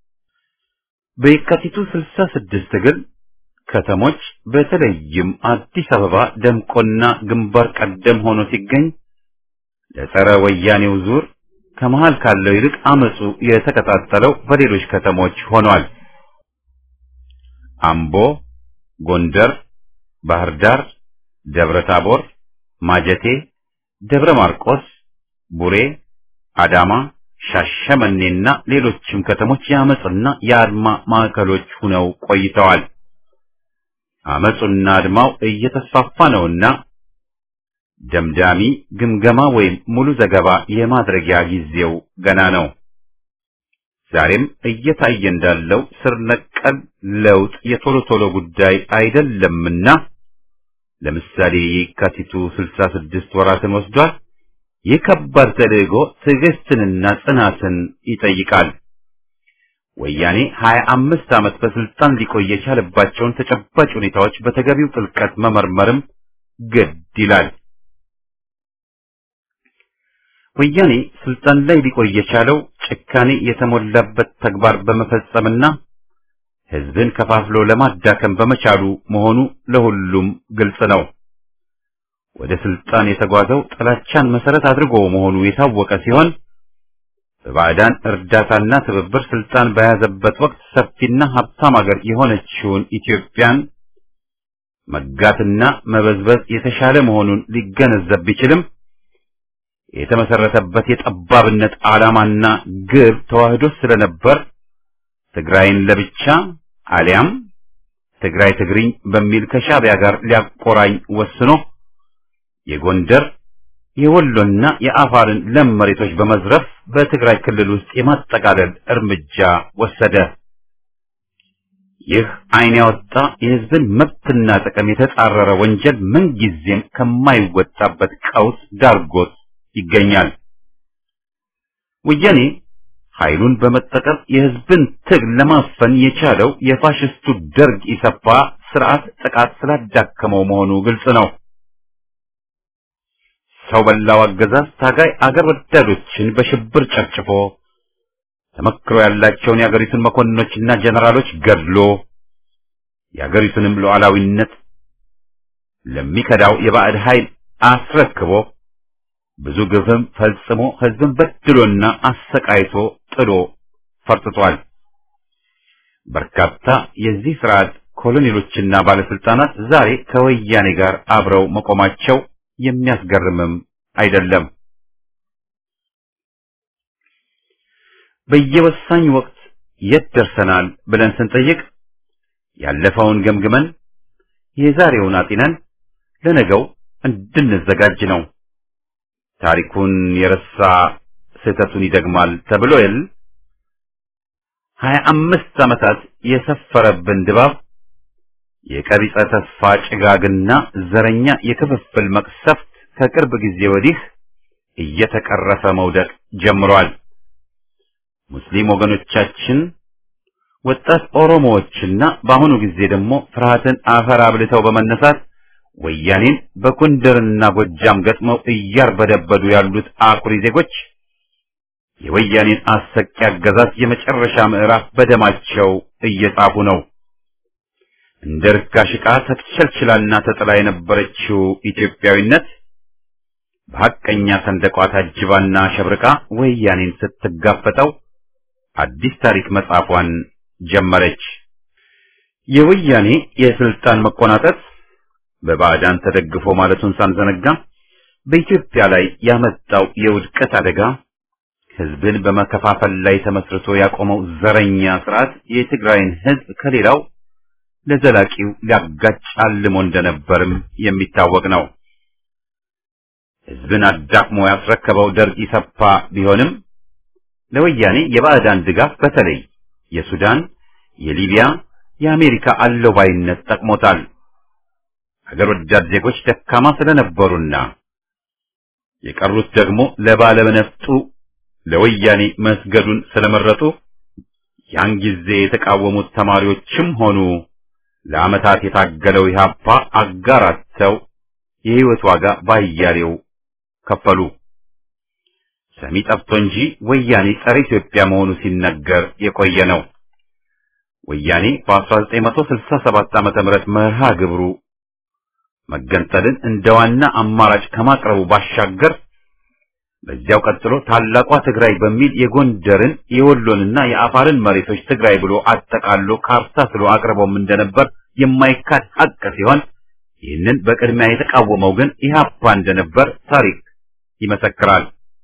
በየካቲቱ ስልሳ ስድስት ግን ከተሞች በተለይም አዲስ አበባ ደምቆና ግንባር ቀደም ሆኖ ሲገኝ ለጸረ ወያኔው ዙር ከመሃል ካለው ይልቅ አመጹ የተቀጣጠለው በሌሎች ከተሞች ሆኗል። አምቦ፣ ጎንደር፣ ባህር ዳር፣ ደብረ ታቦር፣ ማጀቴ፣ ደብረ ማርቆስ፣ ቡሬ፣ አዳማ፣ ሻሸመኔና ሌሎችም ከተሞች የአመጽና የአድማ ማዕከሎች ሆነው ቆይተዋል። አመጹና አድማው እየተስፋፋ ነውና ደምዳሚ ግምገማ ወይም ሙሉ ዘገባ የማድረጊያ ጊዜው ገና ነው። ዛሬም እየታየ እንዳለው ስር ነቀል ለውጥ የቶሎ ቶሎ ጉዳይ አይደለምና ለምሳሌ የካቲቱ 66 ወራትን ወስዷል። ይህ ከባድ ተልዕኮ ትዕግስትንና ጽናትን ይጠይቃል። ወያኔ ሀያ አምስት ዓመት በስልጣን ሊቆይ የቻለባቸውን ተጨባጭ ሁኔታዎች በተገቢው ጥልቀት መመርመርም ግድ ይላል። ወያኔ ስልጣን ላይ ሊቆይ የቻለው ጭካኔ የተሞላበት ተግባር በመፈጸምና ሕዝብን ከፋፍሎ ለማዳከም በመቻሉ መሆኑ ለሁሉም ግልጽ ነው። ወደ ስልጣን የተጓዘው ጥላቻን መሰረት አድርጎ መሆኑ የታወቀ ሲሆን በባዕዳን እርዳታና ትብብር ስልጣን በያዘበት ወቅት ሰፊና ሀብታም አገር የሆነችውን ኢትዮጵያን መጋትና መበዝበዝ የተሻለ መሆኑን ሊገነዘብ ቢችልም የተመሰረተበት የጠባብነት ዓላማና ግብ ተዋህዶ ስለነበር ትግራይን ለብቻ አሊያም ትግራይ ትግሪኝ በሚል ከሻዕቢያ ጋር ሊያቆራኝ ወስኖ የጎንደር የወሎና የአፋርን ለም መሬቶች በመዝረፍ በትግራይ ክልል ውስጥ የማጠቃለል እርምጃ ወሰደ። ይህ ዓይን ያወጣ የሕዝብን መብትና ጥቅም የተጻረረ ወንጀል ምንጊዜም ከማይወጣበት ቀውስ ዳርጎት ይገኛል። ወያኔ ኃይሉን በመጠቀም የሕዝብን ትግል ለማፈን የቻለው የፋሽስቱ ደርግ ኢሰፓ ስርዓት ጥቃት ስላዳከመው መሆኑ ግልጽ ነው። ሰው በላው አገዛዝ ታጋይ አገር ወዳዶችን በሽብር ጨፍጭፎ ተመክሮ ያላቸውን የአገሪቱን መኮንኖችና ጀነራሎች ገድሎ የአገሪቱንም ሉዓላዊነት ለሚከዳው የባዕድ ኃይል አስረክቦ ብዙ ግፍም ፈጽሞ ሕዝብን በድሎና አሰቃይቶ ጥሎ ፈርጥቷል። በርካታ የዚህ ስርዓት ኮሎኔሎችና ባለስልጣናት ዛሬ ከወያኔ ጋር አብረው መቆማቸው የሚያስገርምም አይደለም። በየወሳኝ ወቅት የት ደርሰናል ብለን ስንጠይቅ ያለፈውን ገምግመን የዛሬውን አጢነን ለነገው እንድንዘጋጅ ነው። ታሪኩን የረሳ ስህተቱን ይደግማል ተብሎ የል ሀያ አምስት ዓመታት የሰፈረብን ድባብ የቀቢጸ ተስፋ ጭጋግና ዘረኛ የክፍፍል መቅሰፍት ከቅርብ ጊዜ ወዲህ እየተቀረፈ መውደቅ ጀምሯል። ሙስሊም ወገኖቻችን፣ ወጣት ኦሮሞዎችና በአሁኑ ጊዜ ደግሞ ፍርሃትን አፈር አብልተው በመነሳት ወያኔን በጎንደርና ጎጃም ገጥመው እያርበደበዱ ያሉት አኩሪ ዜጎች የወያኔን አሰቂ አገዛዝ የመጨረሻ ምዕራፍ በደማቸው እየጻፉ ነው። እንደ ርካሽ ዕቃ ተቸልችላና ተጥላ የነበረችው ኢትዮጵያዊነት በሐቀኛ ሰንደቋ ታጅባና ሸብርቃ ወያኔን ስትጋፈጠው አዲስ ታሪክ መጻፏን ጀመረች። የወያኔ የስልጣን መቆናጠጥ በባዕዳን ተደግፎ ማለቱን ሳንዘነጋ በኢትዮጵያ ላይ ያመጣው የውድቀት አደጋ ሕዝብን በመከፋፈል ላይ ተመስርቶ ያቆመው ዘረኛ ስርዓት የትግራይን ሕዝብ ከሌላው ለዘላቂው ሊያጋጭ አልሞ እንደነበርም የሚታወቅ ነው። ሕዝብን አዳክሞ ያስረከበው ደርግ ኢሰፓ ቢሆንም ለወያኔ የባዕዳን ድጋፍ በተለይ የሱዳን፣ የሊቢያ፣ የአሜሪካ አለባይነት ጠቅሞታል። ሀገር ወዳድ ዜጎች ደካማ ስለነበሩና የቀሩት ደግሞ ለባለነፍጡ ለወያኔ መስገዱን ስለመረጡ ያን ጊዜ የተቃወሙት ተማሪዎችም ሆኑ ለዓመታት የታገለው ኢህአፓ አጋራተው የህይወት ዋጋ ባያሌው ከፈሉ። ሰሚ ጠፍቶ እንጂ ወያኔ ጸረ ኢትዮጵያ መሆኑ ሲነገር የቆየ ነው። ወያኔ በ1967 ዓመተ ምህረት መርሃ ግብሩ መገንጠልን እንደ ዋና አማራጭ ከማቅረቡ ባሻገር በዚያው ቀጥሎ ታላቋ ትግራይ በሚል የጎንደርን የወሎንና የአፋርን መሬቶች ትግራይ ብሎ አጠቃሎ ካርታ ስሎ አቅርቦም እንደነበር የማይካድ ሀቅ ሲሆን ይህንን በቅድሚያ የተቃወመው ግን ኢህአፓ እንደነበር ታሪክ ይመሰክራል።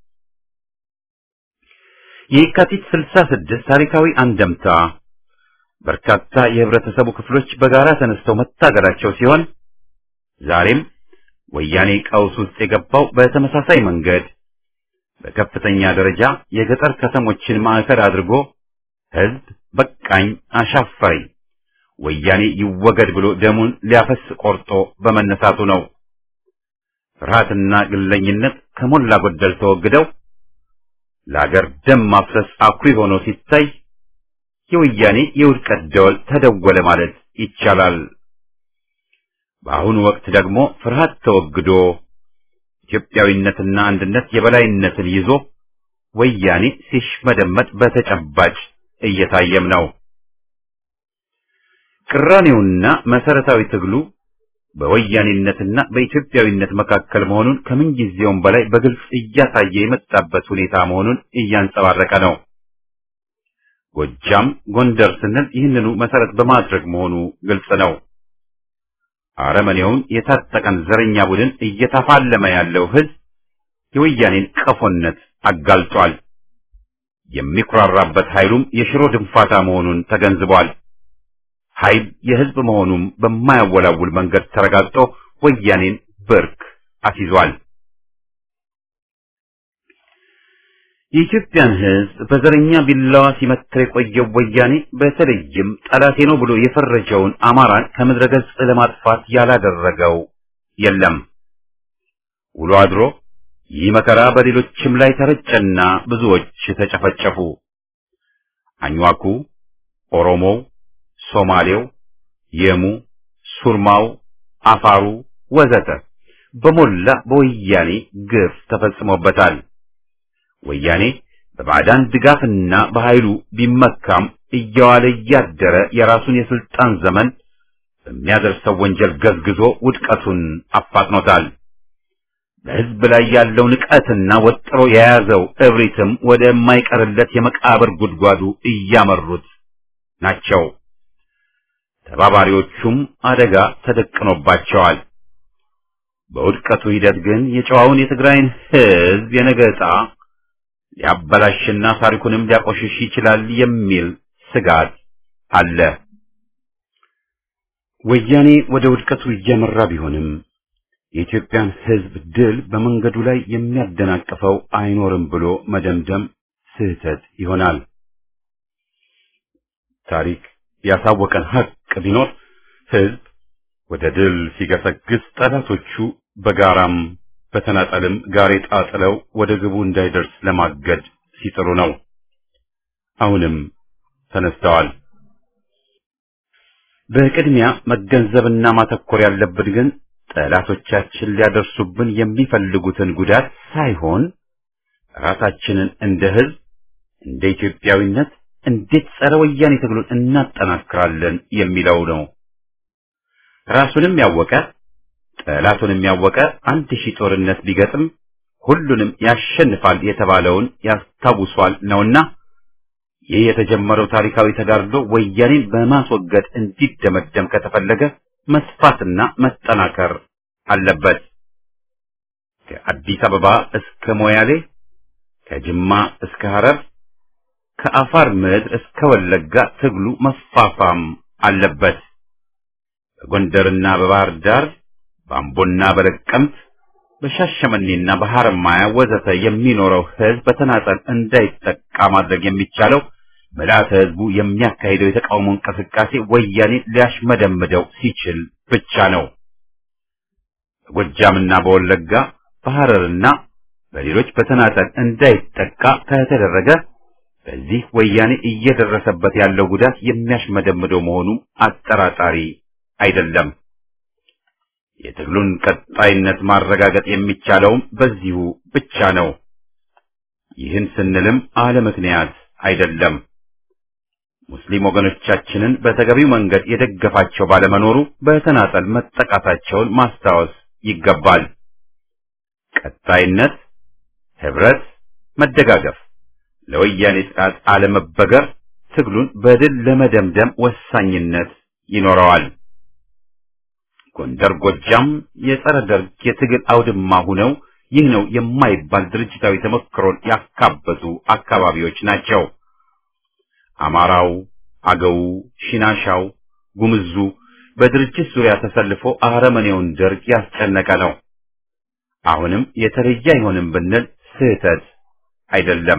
የካቲት 66 ታሪካዊ አንደምታ በርካታ የህብረተሰቡ ክፍሎች በጋራ ተነስተው መታገላቸው ሲሆን ዛሬም ወያኔ ቀውስ ውስጥ የገባው በተመሳሳይ መንገድ በከፍተኛ ደረጃ የገጠር ከተሞችን ማዕከል አድርጎ ህዝብ በቃኝ አሻፈረኝ ወያኔ ይወገድ ብሎ ደሙን ሊያፈስ ቆርጦ በመነሳቱ ነው። ፍርሃትና ግለኝነት ከሞላ ጎደል ተወግደው ለአገር ደም ማፍሰስ አኩሪ ሆኖ ሲታይ የወያኔ የውድቀት ደወል ተደወለ ማለት ይቻላል። በአሁኑ ወቅት ደግሞ ፍርሃት ተወግዶ ኢትዮጵያዊነትና አንድነት የበላይነትን ይዞ ወያኔ ሲሽመደመድ በተጨባጭ እየታየም ነው። ቅራኔውና መሰረታዊ ትግሉ በወያኔነትና በኢትዮጵያዊነት መካከል መሆኑን ከምንጊዜውም በላይ በግልጽ እያሳየ የመጣበት ሁኔታ መሆኑን እያንጸባረቀ ነው። ጎጃም፣ ጎንደር ስንል ይህንኑ መሰረት በማድረግ መሆኑ ግልጽ ነው። አረመኔውን የታጠቀን ዘረኛ ቡድን እየተፋለመ ያለው ህዝብ የወያኔን ቀፎነት አጋልጧል። የሚኩራራበት ኃይሉም የሽሮ ድንፋታ መሆኑን ተገንዝቧል። ኃይል የህዝብ መሆኑም በማያወላውል መንገድ ተረጋግጦ ወያኔን ብርክ አስይዟል። የኢትዮጵያን ህዝብ በዘረኛ ቢላዋ ሲመትር የቆየው ወያኔ በተለይም ጠላቴ ነው ብሎ የፈረጀውን አማራን ከምድረ ገጽ ለማጥፋት ያላደረገው የለም። ውሎ አድሮ ይህ መከራ በሌሎችም ላይ ተረጨና ብዙዎች ተጨፈጨፉ። አኝዋኩ፣ ኦሮሞው፣ ሶማሌው፣ የሙ፣ ሱርማው፣ አፋሩ ወዘተ በሞላ በወያኔ ግፍ ተፈጽሞበታል። ወያኔ በባዕዳን ድጋፍና በኃይሉ ቢመካም እየዋለ እያደረ የራሱን የስልጣን ዘመን በሚያደርሰው ወንጀል ገዝግዞ ውድቀቱን አፋጥኖታል። በህዝብ ላይ ያለው ንቀትና ወጥሮ የያዘው እብሪትም ወደ የማይቀርለት የመቃብር ጉድጓዱ እያመሩት ናቸው። ተባባሪዎቹም አደጋ ተደቅኖባቸዋል። በውድቀቱ ሂደት ግን የጨዋውን የትግራይን ህዝብ የነገ ዕጣ ሊያበላሽና ታሪኩንም ሊያቆሽሽ ይችላል የሚል ስጋት አለ። ወያኔ ወደ ውድቀቱ እያመራ ቢሆንም የኢትዮጵያን ህዝብ ድል በመንገዱ ላይ የሚያደናቅፈው አይኖርም ብሎ መደምደም ስህተት ይሆናል። ታሪክ ያሳወቀን ሀቅ ቢኖር ህዝብ ወደ ድል ሲገሰግስ ጠላቶቹ በጋራም በተናጠልም ጋሬጣ ጥለው ወደ ግቡ እንዳይደርስ ለማገድ ሲጥሩ ነው። አሁንም ተነስተዋል። በቅድሚያ መገንዘብና ማተኮር ያለብን ግን ጠላቶቻችን ሊያደርሱብን የሚፈልጉትን ጉዳት ሳይሆን ራሳችንን እንደ ህዝብ እንደ ኢትዮጵያዊነት እንዴት ጸረ ወያኔ ትግሉን እናጠናክራለን የሚለው ነው። ራሱንም ያወቀ ጠላቱንም ያወቀ አንድ ሺህ ጦርነት ቢገጥም ሁሉንም ያሸንፋል የተባለውን ያስታውሷል ነውና ይህ የተጀመረው ታሪካዊ ተጋድሎ ወያኔን በማስወገድ እንዲደመደም ከተፈለገ መስፋትና መጠናከር አለበት። ከአዲስ አበባ እስከ ሞያሌ፣ ከጅማ እስከ ሐረር፣ ከአፋር ምድር እስከ ወለጋ ትግሉ መፋፋም አለበት። በጎንደርና በባህር ዳር በአምቦና በለቀምት በሻሸመኔና በሐረማያ ወዘተ የሚኖረው ህዝብ በተናጠል እንዳይጠቃ ማድረግ የሚቻለው ምልዓተ ህዝቡ የሚያካሂደው የተቃውሞ እንቅስቃሴ ወያኔ ሊያሽመደምደው ሲችል ብቻ ነው። በጎጃምና በወለጋ በሐረርና በሌሎች በተናጠል እንዳይጠቃ ከተደረገ በዚህ ወያኔ እየደረሰበት ያለው ጉዳት የሚያሽመደምደው መሆኑ አጠራጣሪ አይደለም። የትግሉን ቀጣይነት ማረጋገጥ የሚቻለውም በዚሁ ብቻ ነው። ይህን ስንልም አለ ምክንያት አይደለም። ሙስሊም ወገኖቻችንን በተገቢው መንገድ የደገፋቸው ባለመኖሩ በተናጠል መጠቃታቸውን ማስታወስ ይገባል። ቀጣይነት፣ ህብረት፣ መደጋገፍ፣ ለወያኔ ጥቃት አለመበገር ትግሉን በድል ለመደምደም ወሳኝነት ይኖረዋል። ጎንደር፣ ጎጃም የጸረ ደርግ የትግል አውድማ ሁነው ይህ ነው የማይባል ድርጅታዊ ተሞክሮን ያካበቱ አካባቢዎች ናቸው። አማራው፣ አገው፣ ሽናሻው፣ ጉምዙ በድርጅት ዙሪያ ተሰልፎ አረመኔውን ደርግ ያስጨነቀ ነው። አሁንም የተለየ አይሆንም ብንል ስህተት አይደለም።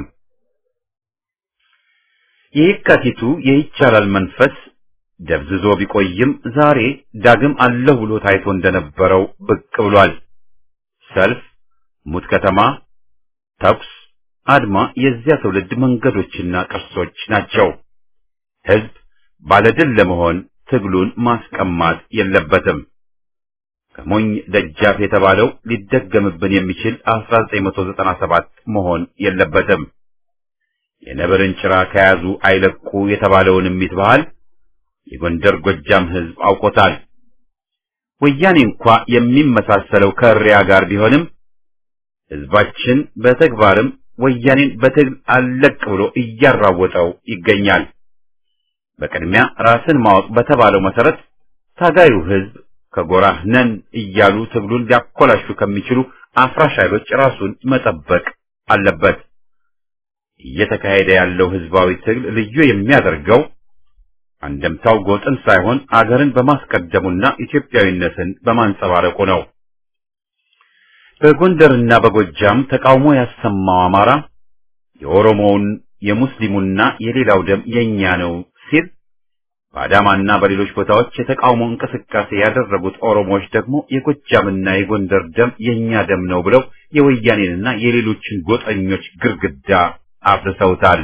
የየካቲቱ የይቻላል መንፈስ ደብዝዞ ቢቆይም ዛሬ ዳግም አለሁ ብሎ ታይቶ እንደነበረው ብቅ ብሏል። ሰልፍ፣ ሙት ከተማ፣ ተኩስ፣ አድማ የዚያ ትውልድ መንገዶችና ቅርሶች ናቸው። ሕዝብ ባለድል ለመሆን ትግሉን ማስቀማት የለበትም። ከሞኝ ደጃፍ የተባለው ሊደገምብን የሚችል 1997 መሆን የለበትም። የነብርን ጭራ ከያዙ አይለቁ የተባለውን እሚት ባህል የጎንደር ጎጃም ሕዝብ አውቆታል። ወያኔ እንኳ የሚመሳሰለው ከእሪያ ጋር ቢሆንም ሕዝባችን በተግባርም ወያኔን በትግል አለቅ ብሎ እያራወጠው ይገኛል። በቅድሚያ ራስን ማወቅ በተባለው መሰረት ታጋዩ ሕዝብ ከጎራህ ነን እያሉ ትግሉን ሊያኮላሹ ከሚችሉ አፍራሽ ኃይሎች ራሱን መጠበቅ አለበት። እየተካሄደ ያለው ሕዝባዊ ትግል ልዩ የሚያደርገው አንደምታው ጎጥን ሳይሆን አገርን በማስቀደሙና ኢትዮጵያዊነትን በማንጸባረቁ ነው። በጎንደርና በጎጃም ተቃውሞ ያሰማው አማራ የኦሮሞውን የሙስሊሙና የሌላው ደም የኛ ነው ሲል በአዳማና በሌሎች ቦታዎች የተቃውሞ እንቅስቃሴ ያደረጉት ኦሮሞዎች ደግሞ የጎጃምና የጎንደር ደም የኛ ደም ነው ብለው የወያኔንና የሌሎችን ጎጠኞች ግርግዳ አፍርሰውታል።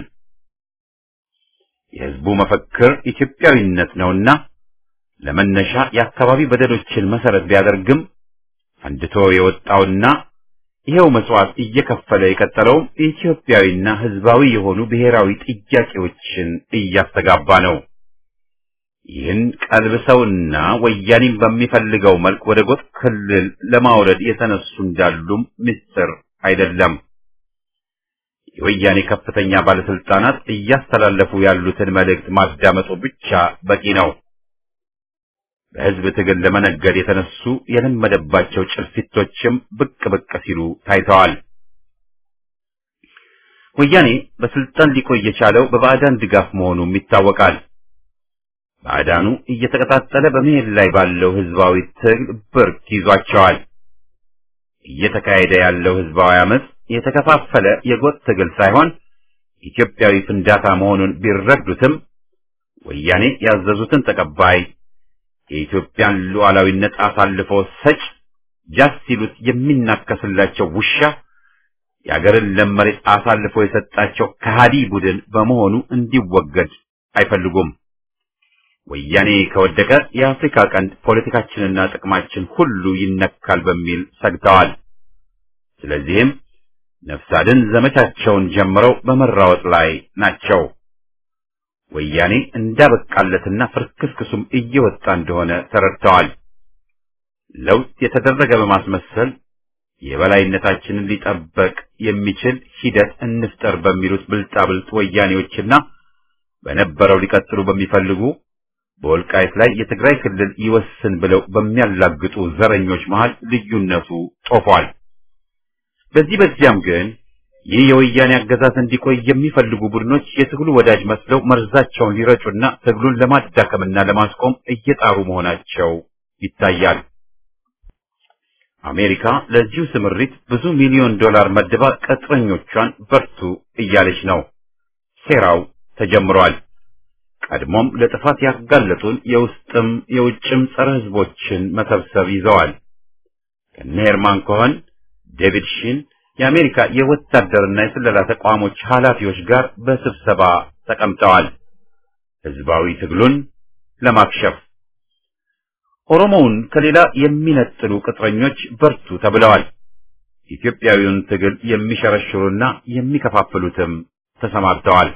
የሕዝቡ መፈክር ኢትዮጵያዊነት ነውና ለመነሻ የአካባቢ በደሎችን መሰረት ቢያደርግም ፈንድቶ የወጣውና ይሄው መስዋዕት እየከፈለ የቀጠለውም ኢትዮጵያዊና ሕዝባዊ የሆኑ ብሔራዊ ጥያቄዎችን እያስተጋባ ነው። ይህን ቀልብሰውና ወያኔም በሚፈልገው መልክ ወደ ጎጥ ክልል ለማውረድ የተነሱ እንዳሉም ምስጢር አይደለም። የወያኔ ከፍተኛ ባለስልጣናት እያስተላለፉ ያሉትን መልእክት ማዳመጡ ብቻ በቂ ነው። በሕዝብ ትግል ለመነገድ የተነሱ የለመደባቸው ጭልፊቶችም ብቅ ብቅ ሲሉ ታይተዋል። ወያኔ በስልጣን ሊቆይ የቻለው በባዕዳን ድጋፍ መሆኑም ይታወቃል። ባዕዳኑ እየተቀጣጠለ በመሄድ ላይ ባለው ሕዝባዊ ትግል ብርክ ይዟቸዋል። እየተካሄደ ያለው ሕዝባዊ አመፅ የተከፋፈለ የጎጥ ትግል ሳይሆን ኢትዮጵያዊ ፍንዳታ መሆኑን ቢረዱትም ወያኔ ያዘዙትን ተቀባይ የኢትዮጵያን ሉዓላዊነት አሳልፎ ሰጭ ጃስ ሲሉት የሚናከስላቸው ውሻ የአገርን ለም መሬት አሳልፎ የሰጣቸው ከሃዲ ቡድን በመሆኑ እንዲወገድ አይፈልጉም። ወያኔ ከወደቀ የአፍሪካ ቀንድ ፖለቲካችንና ጥቅማችን ሁሉ ይነካል በሚል ሰግተዋል። ስለዚህም ነፍስ አድን ዘመቻቸውን ጀምረው በመራወጥ ላይ ናቸው። ወያኔ እንዳበቃለትና ፍርክስክሱም እየወጣ እንደሆነ ተረድተዋል። ለውጥ የተደረገ በማስመሰል የበላይነታችንን ሊጠበቅ የሚችል ሂደት እንፍጠር በሚሉት ብልጣብልጥ ወያኔዎችና በነበረው ሊቀጥሉ በሚፈልጉ በወልቃይት ላይ የትግራይ ክልል ይወስን ብለው በሚያላግጡ ዘረኞች መሃል ልዩነቱ ጦፏል። በዚህ በዚያም ግን ይህ የወያኔ አገዛዝ እንዲቆይ የሚፈልጉ ቡድኖች የትግሉ ወዳጅ መስለው መርዛቸውን ሊረጩና ትግሉን ለማዳከምና ለማስቆም እየጣሩ መሆናቸው ይታያል። አሜሪካ ለዚሁ ስምሪት ብዙ ሚሊዮን ዶላር መድባ ቅጥረኞቿን በርቱ እያለች ነው። ሴራው ተጀምሯል። ቀድሞም ለጥፋት ያጋለጡን የውስጥም የውጭም ጸረ ሕዝቦችን መሰብሰብ ይዘዋል። ከነ ሄርማን ኮኸን፣ ዴቪድ ሺን የአሜሪካ የወታደርና የስለላ ተቋሞች ኃላፊዎች ጋር በስብሰባ ተቀምጠዋል። ሕዝባዊ ትግሉን ለማክሸፍ ኦሮሞውን ከሌላ የሚነጥሉ ቅጥረኞች በርቱ ተብለዋል። ኢትዮጵያዊውን ትግል የሚሸረሽሩና የሚከፋፍሉትም ተሰማርተዋል።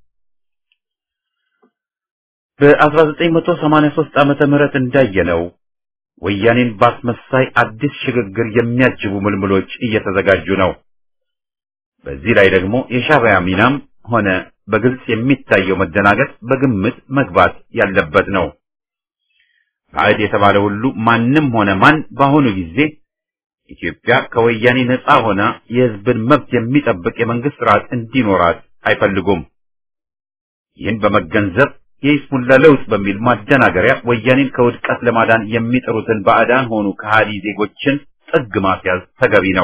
በ1983 ዓመተ ምህረት እንዳየነው ወያኔን ባስመሳይ አዲስ ሽግግር የሚያጅቡ ምልምሎች እየተዘጋጁ ነው። በዚህ ላይ ደግሞ የሻዕቢያ ሚናም ሆነ በግልጽ የሚታየው መደናገጥ በግምት መግባት ያለበት ነው። ባዕድ የተባለ ሁሉ ማንም ሆነ ማን በአሁኑ ጊዜ ኢትዮጵያ ከወያኔ ነፃ ሆና የሕዝብን መብት የሚጠብቅ የመንግስት ስርዓት እንዲኖራት አይፈልጉም። ይህን በመገንዘብ የይስሙላ ለውጥ በሚል ማደናገሪያ ወያኔን ከውድቀት ለማዳን የሚጥሩትን ባዕዳን ሆኑ ከሃዲ ዜጎችን ጥግ ማስያዝ ተገቢ ነው።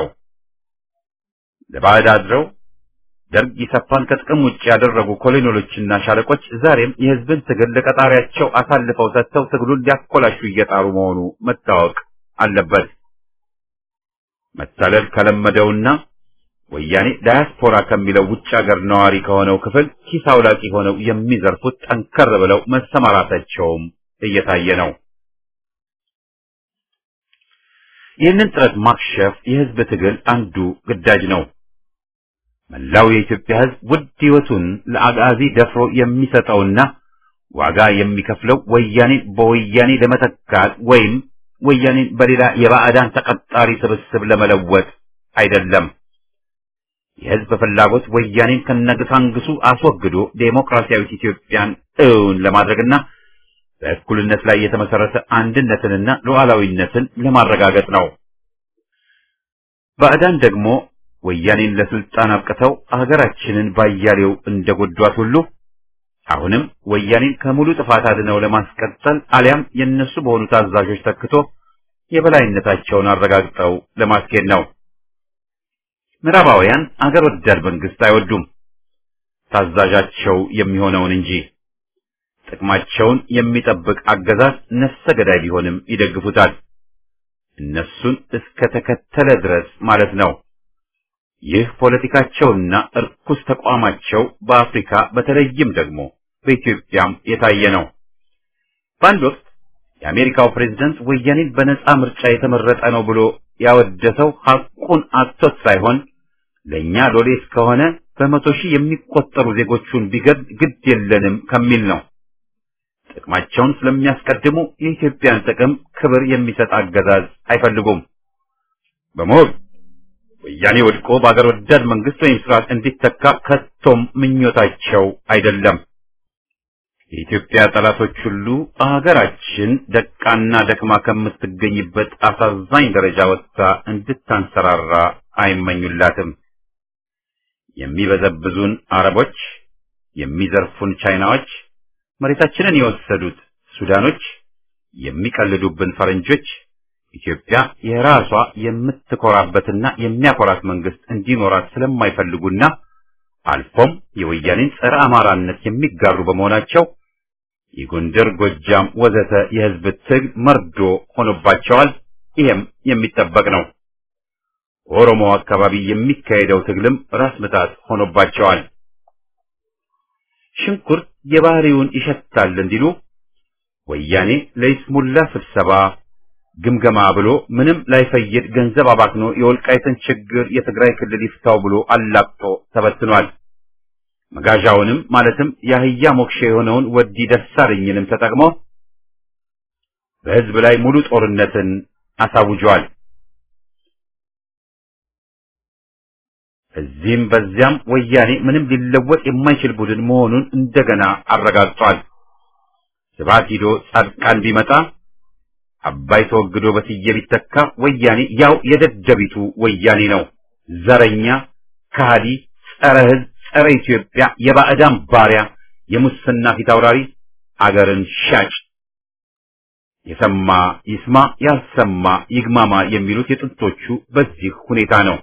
ለባዕድ አድረው ደርግ ኢሰፓን ከጥቅም ውጭ ያደረጉ ኮሎኔሎችና ሻለቆች ዛሬም የሕዝብን ትግል ለቀጣሪያቸው አሳልፈው ሰጥተው ትግሉን ሊያኮላሹ እየጣሩ መሆኑ መታወቅ አለበት። መታለል ከለመደውና ወያኔ ዳያስፖራ ከሚለው ውጭ ሀገር ነዋሪ ከሆነው ክፍል ኪስ አውላቂ ሆነው የሚዘርፉት ጠንከር ብለው መሰማራታቸውም እየታየ ነው። ይህንን ጥረት ማክሸፍ የህዝብ ትግል አንዱ ግዳጅ ነው። መላው የኢትዮጵያ ህዝብ ውድ ህይወቱን ለአጋዚ ደፍሮ የሚሰጠውና ዋጋ የሚከፍለው ወያኔን በወያኔ ለመተካት ወይም ወያኔን በሌላ የባዕዳን ተቀጣሪ ስብስብ ለመለወጥ አይደለም። የህዝብ ፍላጎት ወያኔን ከነግሳንግሱ አስወግዶ ዴሞክራሲያዊት ኢትዮጵያን እውን ለማድረግና በእኩልነት ላይ የተመሰረተ አንድነትንና ሉዓላዊነትን ለማረጋገጥ ነው። ባዕዳን ደግሞ ወያኔን ለስልጣን አብቅተው አገራችንን ባያሌው እንደጎዷት ሁሉ አሁንም ወያኔን ከሙሉ ጥፋት አድነው ለማስቀጠል አሊያም የነሱ በሆኑ ታዛዦች ተክቶ የበላይነታቸውን አረጋግጠው ለማስኬድ ነው። ምዕራባውያን አገር ወዳድ መንግስት አይወዱም፣ ታዛዣቸው የሚሆነውን እንጂ ጥቅማቸውን የሚጠብቅ አገዛዝ ነፍሰ ገዳይ ቢሆንም ይደግፉታል። እነሱን እስከ ተከተለ ድረስ ማለት ነው። ይህ ፖለቲካቸውና እርኩስ ተቋማቸው በአፍሪካ በተለይም ደግሞ በኢትዮጵያም የታየ ነው። በአንድ ወቅት የአሜሪካው ፕሬዝደንት ወያኔን በነጻ ምርጫ የተመረጠ ነው ብሎ ያወደሰው ሐቁን አጥቶት ሳይሆን ለእኛ ሎሌ እስከሆነ በመቶ ሺህ የሚቆጠሩ ዜጎቹን ቢገድ ግድ የለንም ከሚል ነው። ጥቅማቸውን ስለሚያስቀድሙ የኢትዮጵያን ጥቅም ክብር የሚሰጥ አገዛዝ አይፈልጉም። በመሆኑ ወያኔ ወድቆ በአገር ወዳድ መንግስት ወይም ስርዓት እንዲተካ ከቶም ምኞታቸው አይደለም። የኢትዮጵያ ጠላቶች ሁሉ አገራችን ደቃና ደክማ ከምትገኝበት አሳዛኝ ደረጃ ወጥታ እንድታንሰራራ አይመኙላትም። የሚበዘብዙን አረቦች፣ የሚዘርፉን ቻይናዎች፣ መሬታችንን የወሰዱት ሱዳኖች፣ የሚቀልዱብን ፈረንጆች ኢትዮጵያ የራሷ የምትኮራበትና የሚያኮራት መንግስት እንዲኖራት ስለማይፈልጉና አልፎም የወያኔን ጸረ አማራነት የሚጋሩ በመሆናቸው የጎንደር፣ ጎጃም ወዘተ የህዝብ ትግል መርዶ ሆኖባቸዋል። ይህም የሚጠበቅ ነው። ኦሮሞ አካባቢ የሚካሄደው ትግልም ራስ ምታት ሆኖባቸዋል። ሽንኩርት የባህሪውን ይሸታል እንዲሉ ወያኔ ለይስሙላ ስብሰባ ግምገማ ብሎ ምንም ላይፈይድ ገንዘብ አባክኖ የወልቃይትን ችግር የትግራይ ክልል ይፍታው ብሎ አላቅጦ ተበትኗል። መጋዣውንም ማለትም የአህያ ሞክሼ የሆነውን ወዲ ደሳለኝንም ተጠቅሞ በህዝብ ላይ ሙሉ ጦርነትን አሳውጇል። እዚህም በዚያም ወያኔ ምንም ሊለወጥ የማይችል ቡድን መሆኑን እንደገና አረጋግጧል። ስብሐት ሂዶ ጻድቃን ቢመጣ አባይ ተወግዶ በስዬ ቢተካ ወያኔ ያው የደደቢቱ ወያኔ ነው። ዘረኛ፣ ከሃዲ፣ ጸረ ህዝብ፣ ጸረ ኢትዮጵያ፣ የባዕዳን ባሪያ፣ የሙስና ፊት አውራሪ፣ አገርን ሻጭ። የሰማ ይስማ፣ ያልሰማ ይግማማ የሚሉት የጥንቶቹ በዚህ ሁኔታ ነው።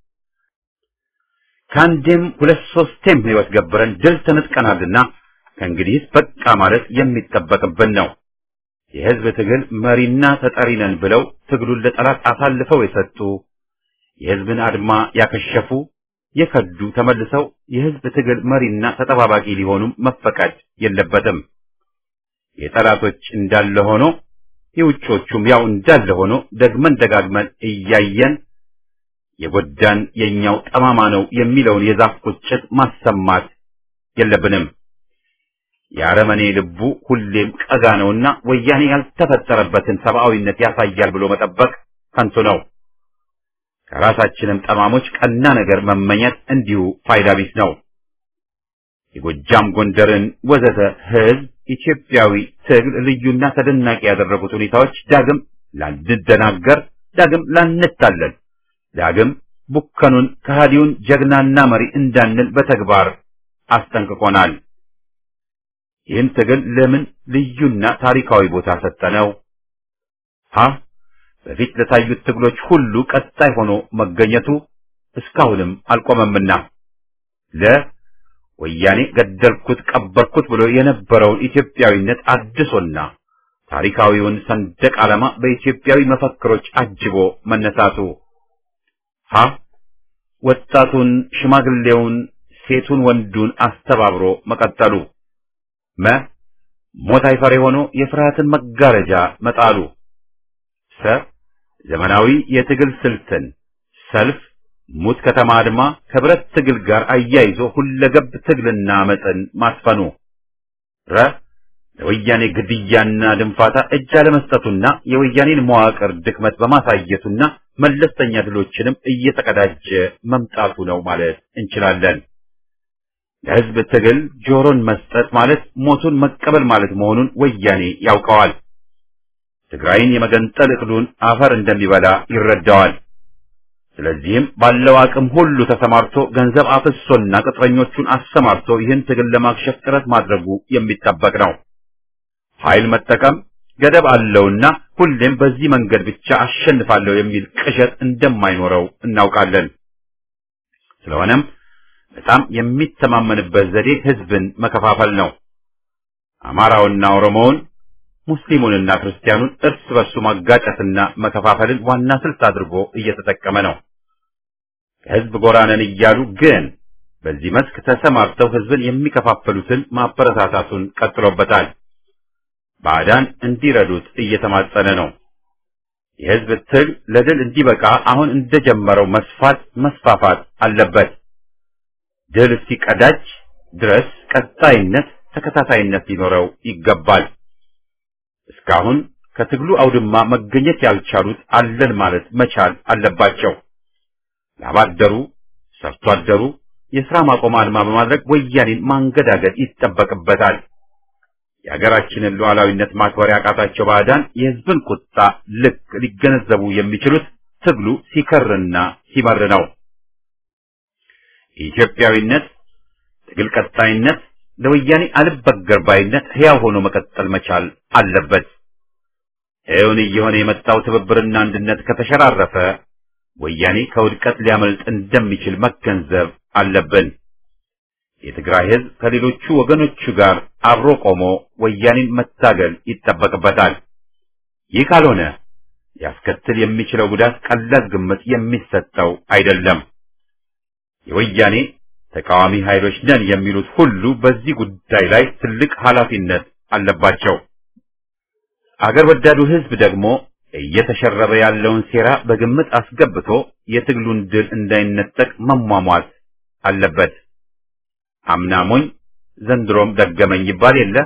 ከአንዴም ሁለት ሶስቴም ህይወት ገብረን ድል ተነጥቀናልና ከእንግዲህስ በቃ ማለት የሚጠበቅብን ነው። የህዝብ ትግል መሪና ተጠሪ ነን ብለው ትግሉን ለጠላት አሳልፈው የሰጡ የህዝብን አድማ ያከሸፉ የከዱ ተመልሰው የህዝብ ትግል መሪና ተጠባባቂ ሊሆኑም መፈቀድ የለበትም። የጠላቶች እንዳለ ሆኖ የውጮቹም ያው እንዳለ ሆኖ ደግመን ደጋግመን እያየን የጎዳን የኛው ጠማማ ነው የሚለውን የዛፍ ቁጭት ማሰማት የለብንም። የአረመኔ ልቡ ሁሌም ቀጋ ነውና ወያኔ ያልተፈጠረበትን ሰብአዊነት ያሳያል ብሎ መጠበቅ ከንቱ ነው። ከራሳችንም ጠማሞች ቀና ነገር መመኘት እንዲሁ ፋይዳ ቢስ ነው። የጎጃም ጎንደርን ወዘተ ህዝብ ኢትዮጵያዊ ትግል ልዩና ተደናቂ ያደረጉት ሁኔታዎች ዳግም ላንደናገር፣ ዳግም ላንታለል፣ ዳግም ቡከኑን ከሃዲውን ጀግናና መሪ እንዳንል በተግባር አስጠንቅቆናል። ይህን ትግል ለምን ልዩና ታሪካዊ ቦታ ሰጠነው? ሀ በፊት ለታዩት ትግሎች ሁሉ ቀጣይ ሆኖ መገኘቱ እስካሁንም አልቆመምና ለ ወያኔ ገደልኩት ቀበርኩት ብሎ የነበረውን ኢትዮጵያዊነት አድሶና ታሪካዊውን ሰንደቅ ዓላማ በኢትዮጵያዊ መፈክሮች አጅቦ መነሳቱ ሀ ወጣቱን፣ ሽማግሌውን፣ ሴቱን፣ ወንዱን አስተባብሮ መቀጠሉ መ ሞት አይፈሬ ሆኖ የፍርሃትን መጋረጃ መጣሉ ሰ ዘመናዊ የትግል ስልትን ሰልፍ፣ ሙት ከተማ አድማ ከብረት ትግል ጋር አያይዞ ሁለገብ ትግልና አመፅን ማስፈኑ ረ ለወያኔ ግድያና ድንፋታ እጅ አለመስጠቱና የወያኔን መዋቅር ድክመት በማሳየቱና መለስተኛ ድሎችንም እየተቀዳጀ መምጣቱ ነው ማለት እንችላለን። ለሕዝብ ትግል ጆሮን መስጠት ማለት ሞቱን መቀበል ማለት መሆኑን ወያኔ ያውቀዋል። ትግራይን የመገንጠል እቅዱን አፈር እንደሚበላ ይረዳዋል። ስለዚህም ባለው አቅም ሁሉ ተሰማርቶ ገንዘብ አፍሶና ቅጥረኞቹን አሰማርቶ ይህን ትግል ለማክሸፍ ጥረት ማድረጉ የሚጠበቅ ነው። ኃይል መጠቀም ገደብ አለውና ሁሌም በዚህ መንገድ ብቻ አሸንፋለሁ የሚል ቅዠት እንደማይኖረው እናውቃለን። ስለሆነም በጣም የሚተማመንበት ዘዴ ህዝብን መከፋፈል ነው። አማራውና ኦሮሞውን፣ ሙስሊሙንና ክርስቲያኑን እርስ በርሱ ማጋጨትና መከፋፈልን ዋና ስልት አድርጎ እየተጠቀመ ነው። ከህዝብ ጎራ ነን እያሉ ግን በዚህ መስክ ተሰማርተው ህዝብን የሚከፋፈሉትን ማበረታታቱን ቀጥሎበታል። ባዕዳን እንዲረዱት እየተማጸነ ነው። የህዝብ ትግል ለድል እንዲበቃ አሁን እንደጀመረው መስፋት መስፋፋት አለበት። ድል እስኪቀዳጅ ድረስ ቀጣይነት፣ ተከታታይነት ሊኖረው ይገባል። እስካሁን ከትግሉ አውድማ መገኘት ያልቻሉት አለን ማለት መቻል አለባቸው። ላባደሩ፣ ሰርቶ አደሩ የሥራ ማቆም አድማ በማድረግ ወያኔን ማንገዳገድ ይጠበቅበታል። የሀገራችንን ሉዓላዊነት ማክበር ያቃታቸው ባዕዳን የህዝብን ቁጣ ልክ ሊገነዘቡ የሚችሉት ትግሉ ሲከርና ሲመር ነው። የኢትዮጵያዊነት ትግል ቀጣይነት ለወያኔ አልበገር ባይነት ሕያው ሆኖ መቀጠል መቻል አለበት። እውን እየሆነ የመጣው ትብብርና አንድነት ከተሸራረፈ ወያኔ ከውድቀት ሊያመልጥ እንደሚችል መገንዘብ አለብን። የትግራይ ህዝብ ከሌሎቹ ወገኖቹ ጋር አብሮ ቆሞ ወያኔን መታገል ይጠበቅበታል። ይህ ካልሆነ ሊያስከትል የሚችለው ጉዳት ቀላል ግምት የሚሰጠው አይደለም። የወያኔ ተቃዋሚ ኃይሎች ነን የሚሉት ሁሉ በዚህ ጉዳይ ላይ ትልቅ ኃላፊነት አለባቸው። አገር ወዳዱ ህዝብ ደግሞ እየተሸረበ ያለውን ሴራ በግምት አስገብቶ የትግሉን ድል እንዳይነጠቅ መሟሟት አለበት። አምናሞኝ ዘንድሮም ደገመኝ ይባል የለ።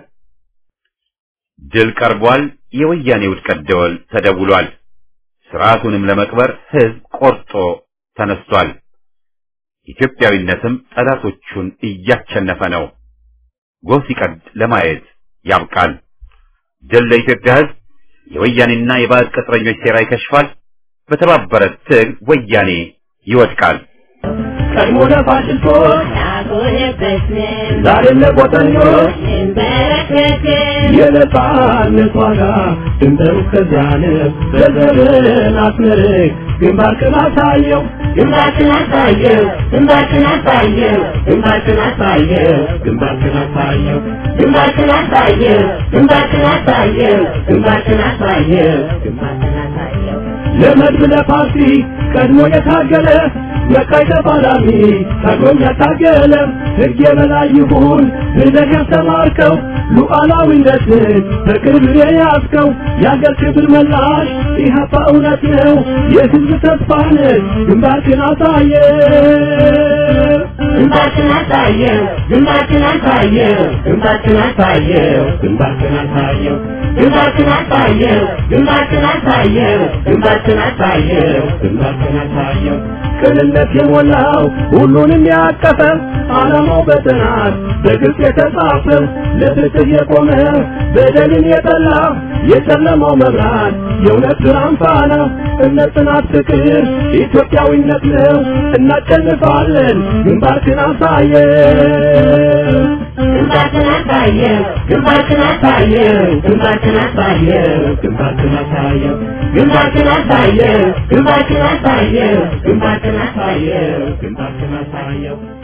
ድል ቀርቧል። የወያኔ ውድቀት ደወል ተደውሏል። ስርዓቱንም ለመቅበር ህዝብ ቆርጦ ተነስቷል። ኢትዮጵያዊነትም ጠላቶቹን እያቸነፈ ነው። ጎህ ሲቀድ ለማየት ያብቃል። ድል ለኢትዮጵያ ህዝብ። የወያኔና የባዕድ ቅጥረኞች ሴራ ይከሽፋል። በተባበረ ትግል ወያኔ ይወድቃል። ቀድሞ ለፋሽስቶች ዛሬም ለቆጠኞች የነጻነት ዋጋ ድንበሩ እስከዚያ ነው። በዘርን አስመርቅ ግንባርክን አሳየው ግንባርክን አሳየው ግንባርክን አሳየው ግንባርክን አሳየው ግንባርክን አሳየው ግንባርክን አሳየው ግንባርክን አሳየው ግንባርክን አሳየው ግንባርክን አሳየው ለመድብ ለፓርቲ ቀድሞ የታገለ መቃይ ተፋላሚ ታግሎም ያታገለ ሕግ የበላይ ይሁን ብለህ ያስተማርከው ሉዓላዊነትን በቅርብ የያዝከው የአገር ክብር መላሽ ኢህአፓ እውነት ነው የሕዝብ ተስፋ ነህ ግንባርክን አሳየ ግንባርክን አሳየው ግንባርክን አሳየው ግንባርክን አሳየው ግንባርክን አሳየው ግንባርክን አሳየው ግንባርክን አሳየው ግንባርክን አሳየው ግንባርክን አሳየው ቅንነት የሞላው ሁሉንም ያቀፈ ዓላማው በጥናት በግልጽ የተጻፈ ለፍትህ የቆመ በደልን የጠላ የጨለማው መብራት የእውነት ብርሃን ፋና እምነት፣ ጽናት፣ ፍቅር ኢትዮጵያዊነት ነው። እናሸንፋለን። ግንባርክን አሳየው ግንባርክን አሳየው ግንባርክን አሳየው ግንባርክን አሳየው ግንባርክን አሳየው ግንባርክን አሳየው ግንባርክን አሳየው ግንባርክን አሳየው ግንባርክን አሳየው